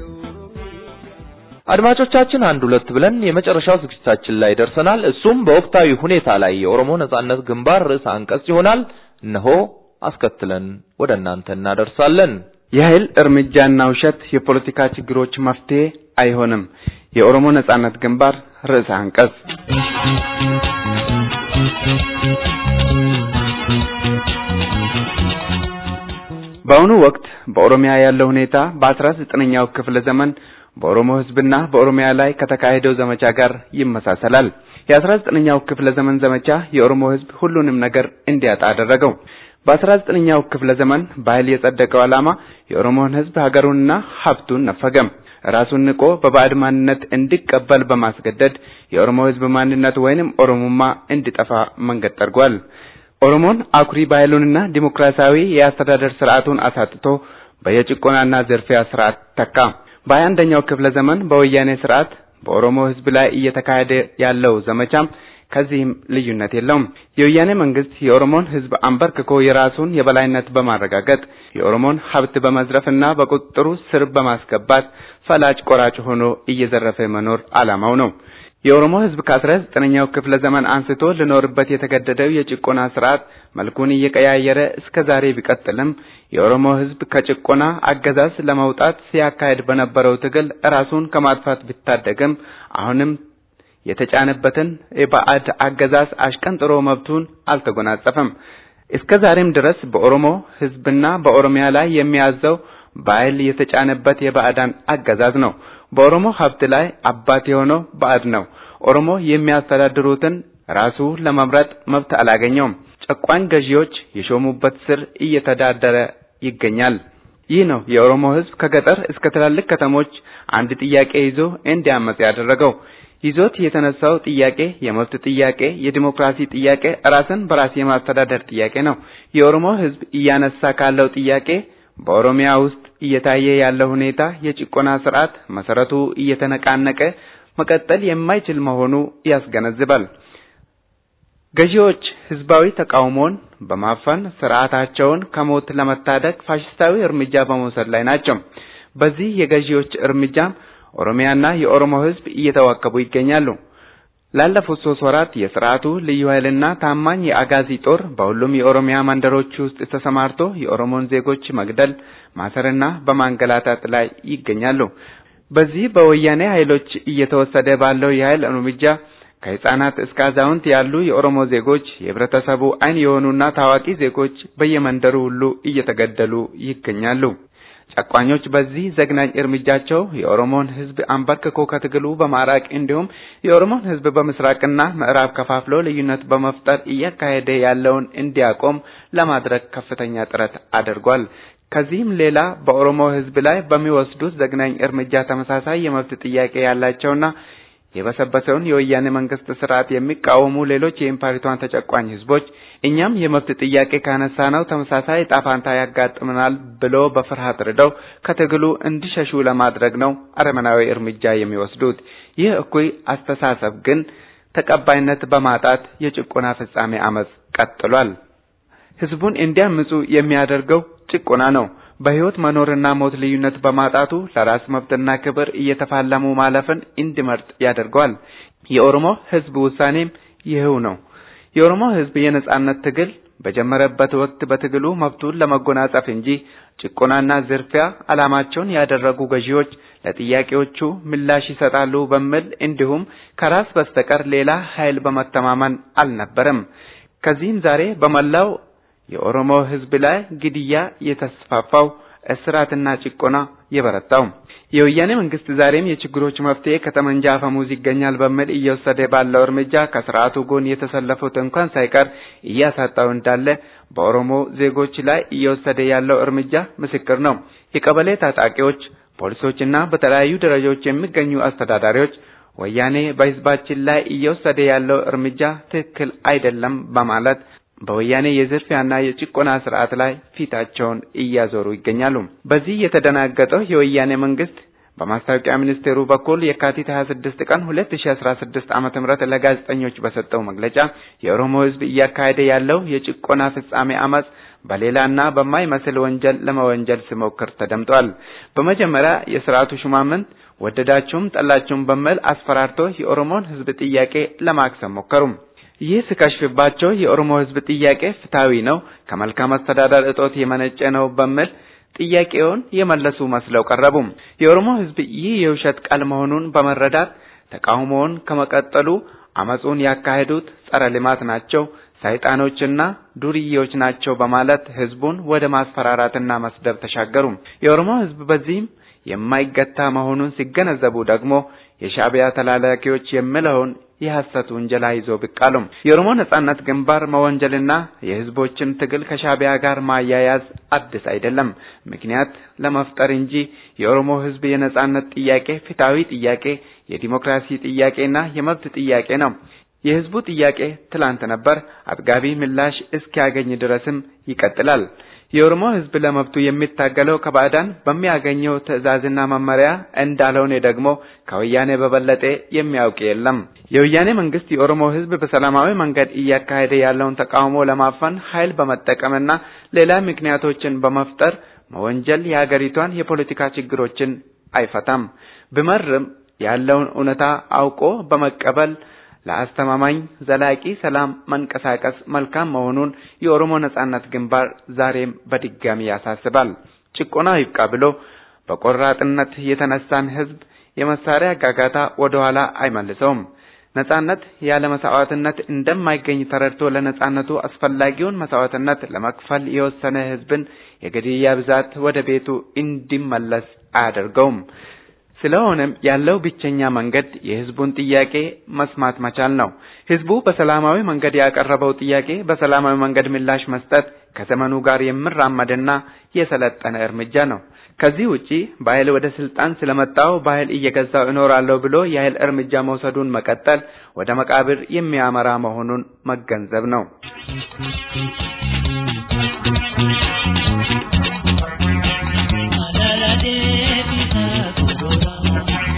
አድማጮቻችን አንድ ሁለት ብለን የመጨረሻው ዝግጅታችን ላይ ደርሰናል። እሱም በወቅታዊ ሁኔታ ላይ የኦሮሞ ነጻነት ግንባር ርዕሰ አንቀጽ ይሆናል። እነሆ አስከትለን ወደ እናንተ እናደርሳለን። የኃይል እርምጃና ውሸት የፖለቲካ ችግሮች መፍትሄ አይሆንም። የኦሮሞ ነጻነት ግንባር ርዕሰ አንቀጽ በአሁኑ ወቅት በኦሮሚያ ያለው ሁኔታ በአስራ ዘጠነኛው ክፍለ ዘመን በኦሮሞ ሕዝብና በኦሮሚያ ላይ ከተካሄደው ዘመቻ ጋር ይመሳሰላል። የአስራ ዘጠነኛው ክፍለ ዘመን ዘመቻ የኦሮሞ ሕዝብ ሁሉንም ነገር እንዲያጣ አደረገው። በአስራ ዘጠነኛው ክፍለ ዘመን በኃይል የጸደቀው ዓላማ የኦሮሞን ሕዝብ ሀገሩንና ሀብቱን ነፈገም። ራሱን ንቆ በባዕድ ማንነት እንዲቀበል በማስገደድ የኦሮሞ ሕዝብ ማንነት ወይንም ኦሮሞማ እንዲጠፋ መንገድ ጠርጓል። ኦሮሞን አኩሪ ባህሉንና ዲሞክራሲያዊ የአስተዳደር ስርዓቱን አሳጥቶ በየጭቆናና ዝርፊያ ስርዓት ተካ። በሀያ አንደኛው ክፍለ ዘመን በወያኔ ስርዓት በኦሮሞ ህዝብ ላይ እየተካሄደ ያለው ዘመቻም ከዚህም ልዩነት የለውም። የወያኔ መንግስት የኦሮሞን ህዝብ አንበርክኮ የራሱን የበላይነት በማረጋገጥ የኦሮሞን ሀብት በመዝረፍና በቁጥጥሩ ስር በማስገባት ፈላጭ ቆራጭ ሆኖ እየዘረፈ መኖር ዓላማው ነው። የኦሮሞ ህዝብ ከአስራ ዘጠነኛው ክፍለ ዘመን አንስቶ ሊኖርበት የተገደደው የጭቆና ስርዓት መልኩን እየቀያየረ እስከ ዛሬ ቢቀጥልም የኦሮሞ ህዝብ ከጭቆና አገዛዝ ለመውጣት ሲያካሄድ በነበረው ትግል ራሱን ከማጥፋት ቢታደግም አሁንም የተጫነበትን የባዕድ አገዛዝ አሽቀንጥሮ መብቱን አልተጎናጸፈም። እስከ ዛሬም ድረስ በኦሮሞ ህዝብና በኦሮሚያ ላይ የሚያዘው በኃይል የተጫነበት የባዕዳን አገዛዝ ነው። በኦሮሞ ሀብት ላይ አባት የሆነው ባዕድ ነው። ኦሮሞ የሚያስተዳድሩትን ራሱ ለመምረጥ መብት አላገኘውም። ጨቋኝ ገዢዎች የሾሙበት ስር እየተዳደረ ይገኛል። ይህ ነው የኦሮሞ ህዝብ ከገጠር እስከ ትላልቅ ከተሞች አንድ ጥያቄ ይዞ እንዲያመጽ ያደረገው። ይዞት የተነሳው ጥያቄ የመብት ጥያቄ፣ የዲሞክራሲ ጥያቄ፣ ራስን በራስ የማስተዳደር ጥያቄ ነው። የኦሮሞ ህዝብ እያነሳ ካለው ጥያቄ በኦሮሚያ ውስጥ እየታየ ያለው ሁኔታ የጭቆና ስርዓት መሰረቱ እየተነቃነቀ መቀጠል የማይችል መሆኑ ያስገነዝባል። ገዢዎች ህዝባዊ ተቃውሞን በማፈን ስርዓታቸውን ከሞት ለመታደግ ፋሽስታዊ እርምጃ በመውሰድ ላይ ናቸው። በዚህ የገዢዎች እርምጃም ኦሮሚያና የኦሮሞ ህዝብ እየተዋከቡ ይገኛሉ። ላለፉት ሶስት ወራት የስርዓቱ ልዩ ኃይልና ታማኝ የአጋዚ ጦር በሁሉም የኦሮሚያ መንደሮች ውስጥ ተሰማርቶ የኦሮሞን ዜጎች መግደል፣ ማሰርና በማንገላታት ላይ ይገኛሉ። በዚህ በወያኔ ኃይሎች እየተወሰደ ባለው የኃይል እርምጃ ከህፃናት እስከ አዛውንት ያሉ የኦሮሞ ዜጎች የህብረተሰቡ አይን የሆኑና ታዋቂ ዜጎች በየመንደሩ ሁሉ እየተገደሉ ይገኛሉ። ጨቋኞች በዚህ ዘግናኝ እርምጃቸው የኦሮሞን ህዝብ አንበርክኮ ከትግሉ በማራቅ እንዲሁም የኦሮሞን ህዝብ በምስራቅና ምዕራብ ከፋፍሎ ልዩነት በመፍጠር እያካሄደ ያለውን እንዲያቆም ለማድረግ ከፍተኛ ጥረት አድርጓል። ከዚህም ሌላ በኦሮሞ ህዝብ ላይ በሚወስዱት ዘግናኝ እርምጃ ተመሳሳይ የመብት ጥያቄ ያላቸውና የበሰበሰውን የወያኔ መንግስት ስርዓት የሚቃወሙ ሌሎች የኢምፓሪቷን ተጨቋኝ ህዝቦች እኛም የመብት ጥያቄ ካነሳነው ተመሳሳይ ዕጣ ፈንታ ያጋጥመናል ብሎ በፍርሃት ርደው ከትግሉ እንዲሸሹ ለማድረግ ነው አረመናዊ እርምጃ የሚወስዱት። ይህ እኩይ አስተሳሰብ ግን ተቀባይነት በማጣት የጭቆና ፍጻሜ አመጽ ቀጥሏል። ህዝቡን እንዲያምፁ የሚያደርገው ጭቆና ነው። በህይወት መኖርና ሞት ልዩነት በማጣቱ ለራስ መብትና ክብር እየተፋለሙ ማለፍን እንዲመርጥ ያደርገዋል። የኦሮሞ ህዝብ ውሳኔም ይህው ነው። የኦሮሞ ህዝብ የነጻነት ትግል በጀመረበት ወቅት በትግሉ መብቱን ለመጎናጸፍ እንጂ ጭቆናና ዝርፊያ ዓላማቸውን ያደረጉ ገዢዎች ለጥያቄዎቹ ምላሽ ይሰጣሉ በሚል እንዲሁም ከራስ በስተቀር ሌላ ኃይል በመተማመን አልነበረም። ከዚህም ዛሬ በመላው የኦሮሞ ህዝብ ላይ ግድያ የተስፋፋው፣ እስራትና ጭቆና የበረታው የወያኔ መንግስት ዛሬም የችግሮች መፍትሄ ከጠመንጃ አፈሙዝ ይገኛል በሚል እየወሰደ ባለው እርምጃ ከስርዓቱ ጎን የተሰለፉት እንኳን ሳይቀር እያሳጣው እንዳለ በኦሮሞ ዜጎች ላይ እየወሰደ ያለው እርምጃ ምስክር ነው። የቀበሌ ታጣቂዎች፣ ፖሊሶችና በተለያዩ ደረጃዎች የሚገኙ አስተዳዳሪዎች ወያኔ በህዝባችን ላይ እየወሰደ ያለው እርምጃ ትክክል አይደለም በማለት በወያኔ የዝርፊያና የጭቆና ስርዓት ላይ ፊታቸውን እያዞሩ ይገኛሉ። በዚህ የተደናገጠው የወያኔ መንግስት በማስታወቂያ ሚኒስቴሩ በኩል የካቲት 26 ቀን 2016 ዓመተ ምህረት ለጋዜጠኞች በሰጠው መግለጫ የኦሮሞ ህዝብ እያካሄደ ያለው የጭቆና ፍጻሜ አመጽ በሌላና በማይመስል ወንጀል ለመወንጀል ሲሞክር ተደምጧል። በመጀመሪያ የስርዓቱ ሹማምንት ወደዳችሁም ጠላችሁም በሚል አስፈራርቶ የኦሮሞን ህዝብ ጥያቄ ለማክሰም ሞከሩ። ይህ ሲከሽፍባቸው የኦሮሞ ህዝብ ጥያቄ ፍትሐዊ ነው፣ ከመልካም አስተዳደር እጦት የመነጨ ነው በሚል ጥያቄውን የመለሱ መስለው ቀረቡ። የኦሮሞ ህዝብ ይህ የውሸት ቃል መሆኑን በመረዳት ተቃውሞውን ከመቀጠሉ አመጹን ያካሄዱት ጸረ ልማት ናቸው፣ ሰይጣኖችና ዱርዬዎች ናቸው በማለት ህዝቡን ወደ ማስፈራራትና መስደብ ተሻገሩ። የኦሮሞ ህዝብ በዚህም የማይገታ መሆኑን ሲገነዘቡ ደግሞ የሻዕቢያ ተላላኪዎች የሚለውን የሐሰት ውንጀላ ይዞ ብቅ አሉ። የኦሮሞ ነጻነት ግንባር መወንጀልና የህዝቦችን ትግል ከሻዕቢያ ጋር ማያያዝ አዲስ አይደለም፣ ምክንያት ለመፍጠር እንጂ የኦሮሞ ህዝብ የነጻነት ጥያቄ ፍትሐዊ ጥያቄ፣ የዲሞክራሲ ጥያቄና የመብት ጥያቄ ነው። የህዝቡ ጥያቄ ትላንት ነበር፣ አጥጋቢ ምላሽ እስኪያገኝ ድረስም ይቀጥላል። የኦሮሞ ህዝብ ለመብቱ የሚታገለው ከባዕዳን በሚያገኘው ትዕዛዝና መመሪያ እንዳልሆነ ደግሞ ከወያኔ በበለጠ የሚያውቅ የለም። የወያኔ መንግስት የኦሮሞ ህዝብ በሰላማዊ መንገድ እያካሄደ ያለውን ተቃውሞ ለማፈን ኃይል በመጠቀምና ሌላ ምክንያቶችን በመፍጠር መወንጀል የሀገሪቷን የፖለቲካ ችግሮችን አይፈታም። ቢመርም ያለውን እውነታ አውቆ በመቀበል ለአስተማማኝ ዘላቂ ሰላም መንቀሳቀስ መልካም መሆኑን የኦሮሞ ነጻነት ግንባር ዛሬም በድጋሚ ያሳስባል። ጭቆና ይብቃ ብሎ በቆራጥነት የተነሳን ህዝብ የመሳሪያ ጋጋታ ወደ ኋላ አይመልሰውም። ነጻነት ያለ መስዋዕትነት እንደማይገኝ ተረድቶ ለነጻነቱ አስፈላጊውን መስዋዕትነት ለመክፈል የወሰነ ህዝብን የግድያ ብዛት ወደ ቤቱ እንዲመለስ አያደርገውም። ስለሆነም ያለው ብቸኛ መንገድ የህዝቡን ጥያቄ መስማት መቻል ነው። ህዝቡ በሰላማዊ መንገድ ያቀረበው ጥያቄ በሰላማዊ መንገድ ምላሽ መስጠት ከዘመኑ ጋር የሚራመድና የሰለጠነ እርምጃ ነው። ከዚህ ውጪ በኃይል ወደ ስልጣን ስለመጣው በኃይል እየገዛው እኖራለሁ ብሎ የኃይል እርምጃ መውሰዱን መቀጠል ወደ መቃብር የሚያመራ መሆኑን መገንዘብ ነው።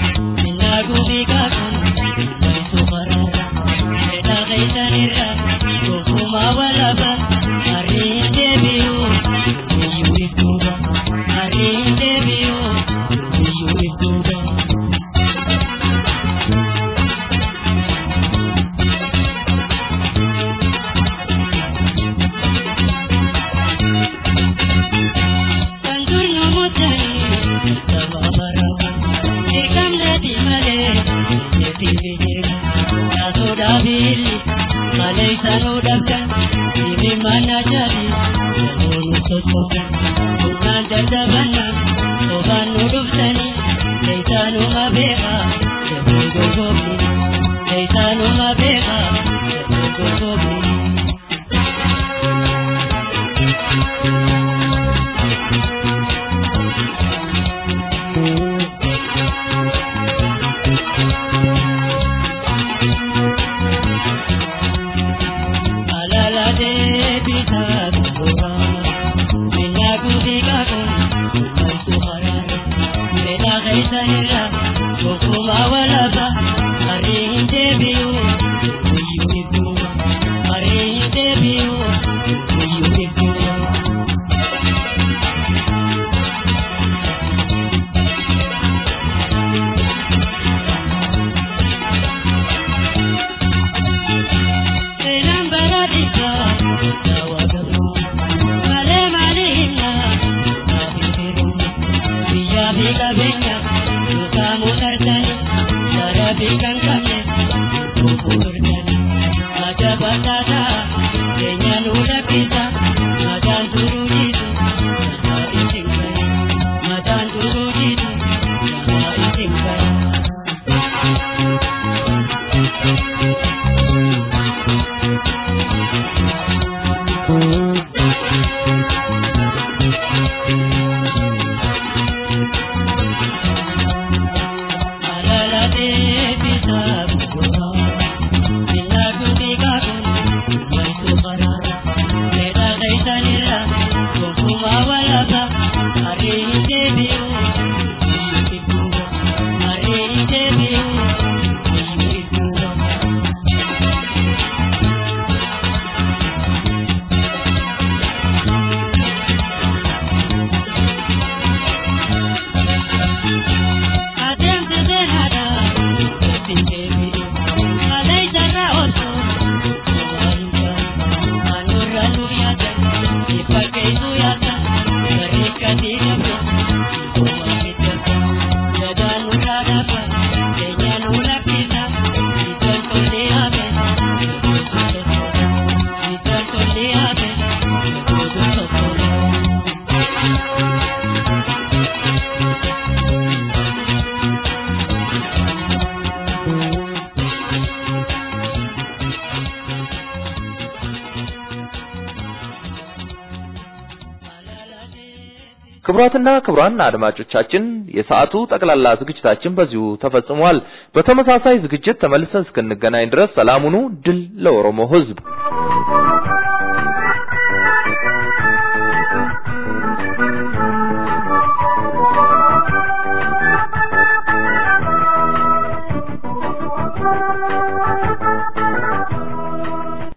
Thank you. Sabili, Malaysa no dabdan, Ibi mana jadi, Jabonu sosokan, Bukan dadabana, Soban no duftani, Leisa no mabeka, Jabogo gobli, Leisa no mabeka, Jabogo gobli. Alala de pita kuboha, Minya kudiga kun, Kumai suhara, Mela gaisa nira, Kukuma walaba, Hari inte biu, Kuyu ibu, Hari inte biu, Kuyu ibu. Elan baradika, tawagaru, male malina, nabiru, biya bika benya, suka mutartani, cara bikan kame, kukurtani, ada batata, kenya nula pita, madan turu jitu, sama itingkai, madan turu jitu, sama itingkai. Alala de pita kuboha, Minya kudiga kun, Kumai suhara, Mela gaisa nira, Kukuma walaba, Hari inte biu, Kuyu ibu, Hari inte biu, Kuyu ibu. Adem de denada, tinte bidu, alai jara oto, aluka, anura nuyata, ipake nuyata, karika dinapo, kuma kitaka, jada nura dapa, kenya nura pita, itan kole abe, itan kole abe, kudu sokolo. ክቡራትና ክቡራን አድማጮቻችን የሰዓቱ ጠቅላላ ዝግጅታችን በዚሁ ተፈጽሟል። በተመሳሳይ ዝግጅት ተመልሰን እስክንገናኝ ድረስ ሰላም ሁኑ። ድል ለኦሮሞ ሕዝብ!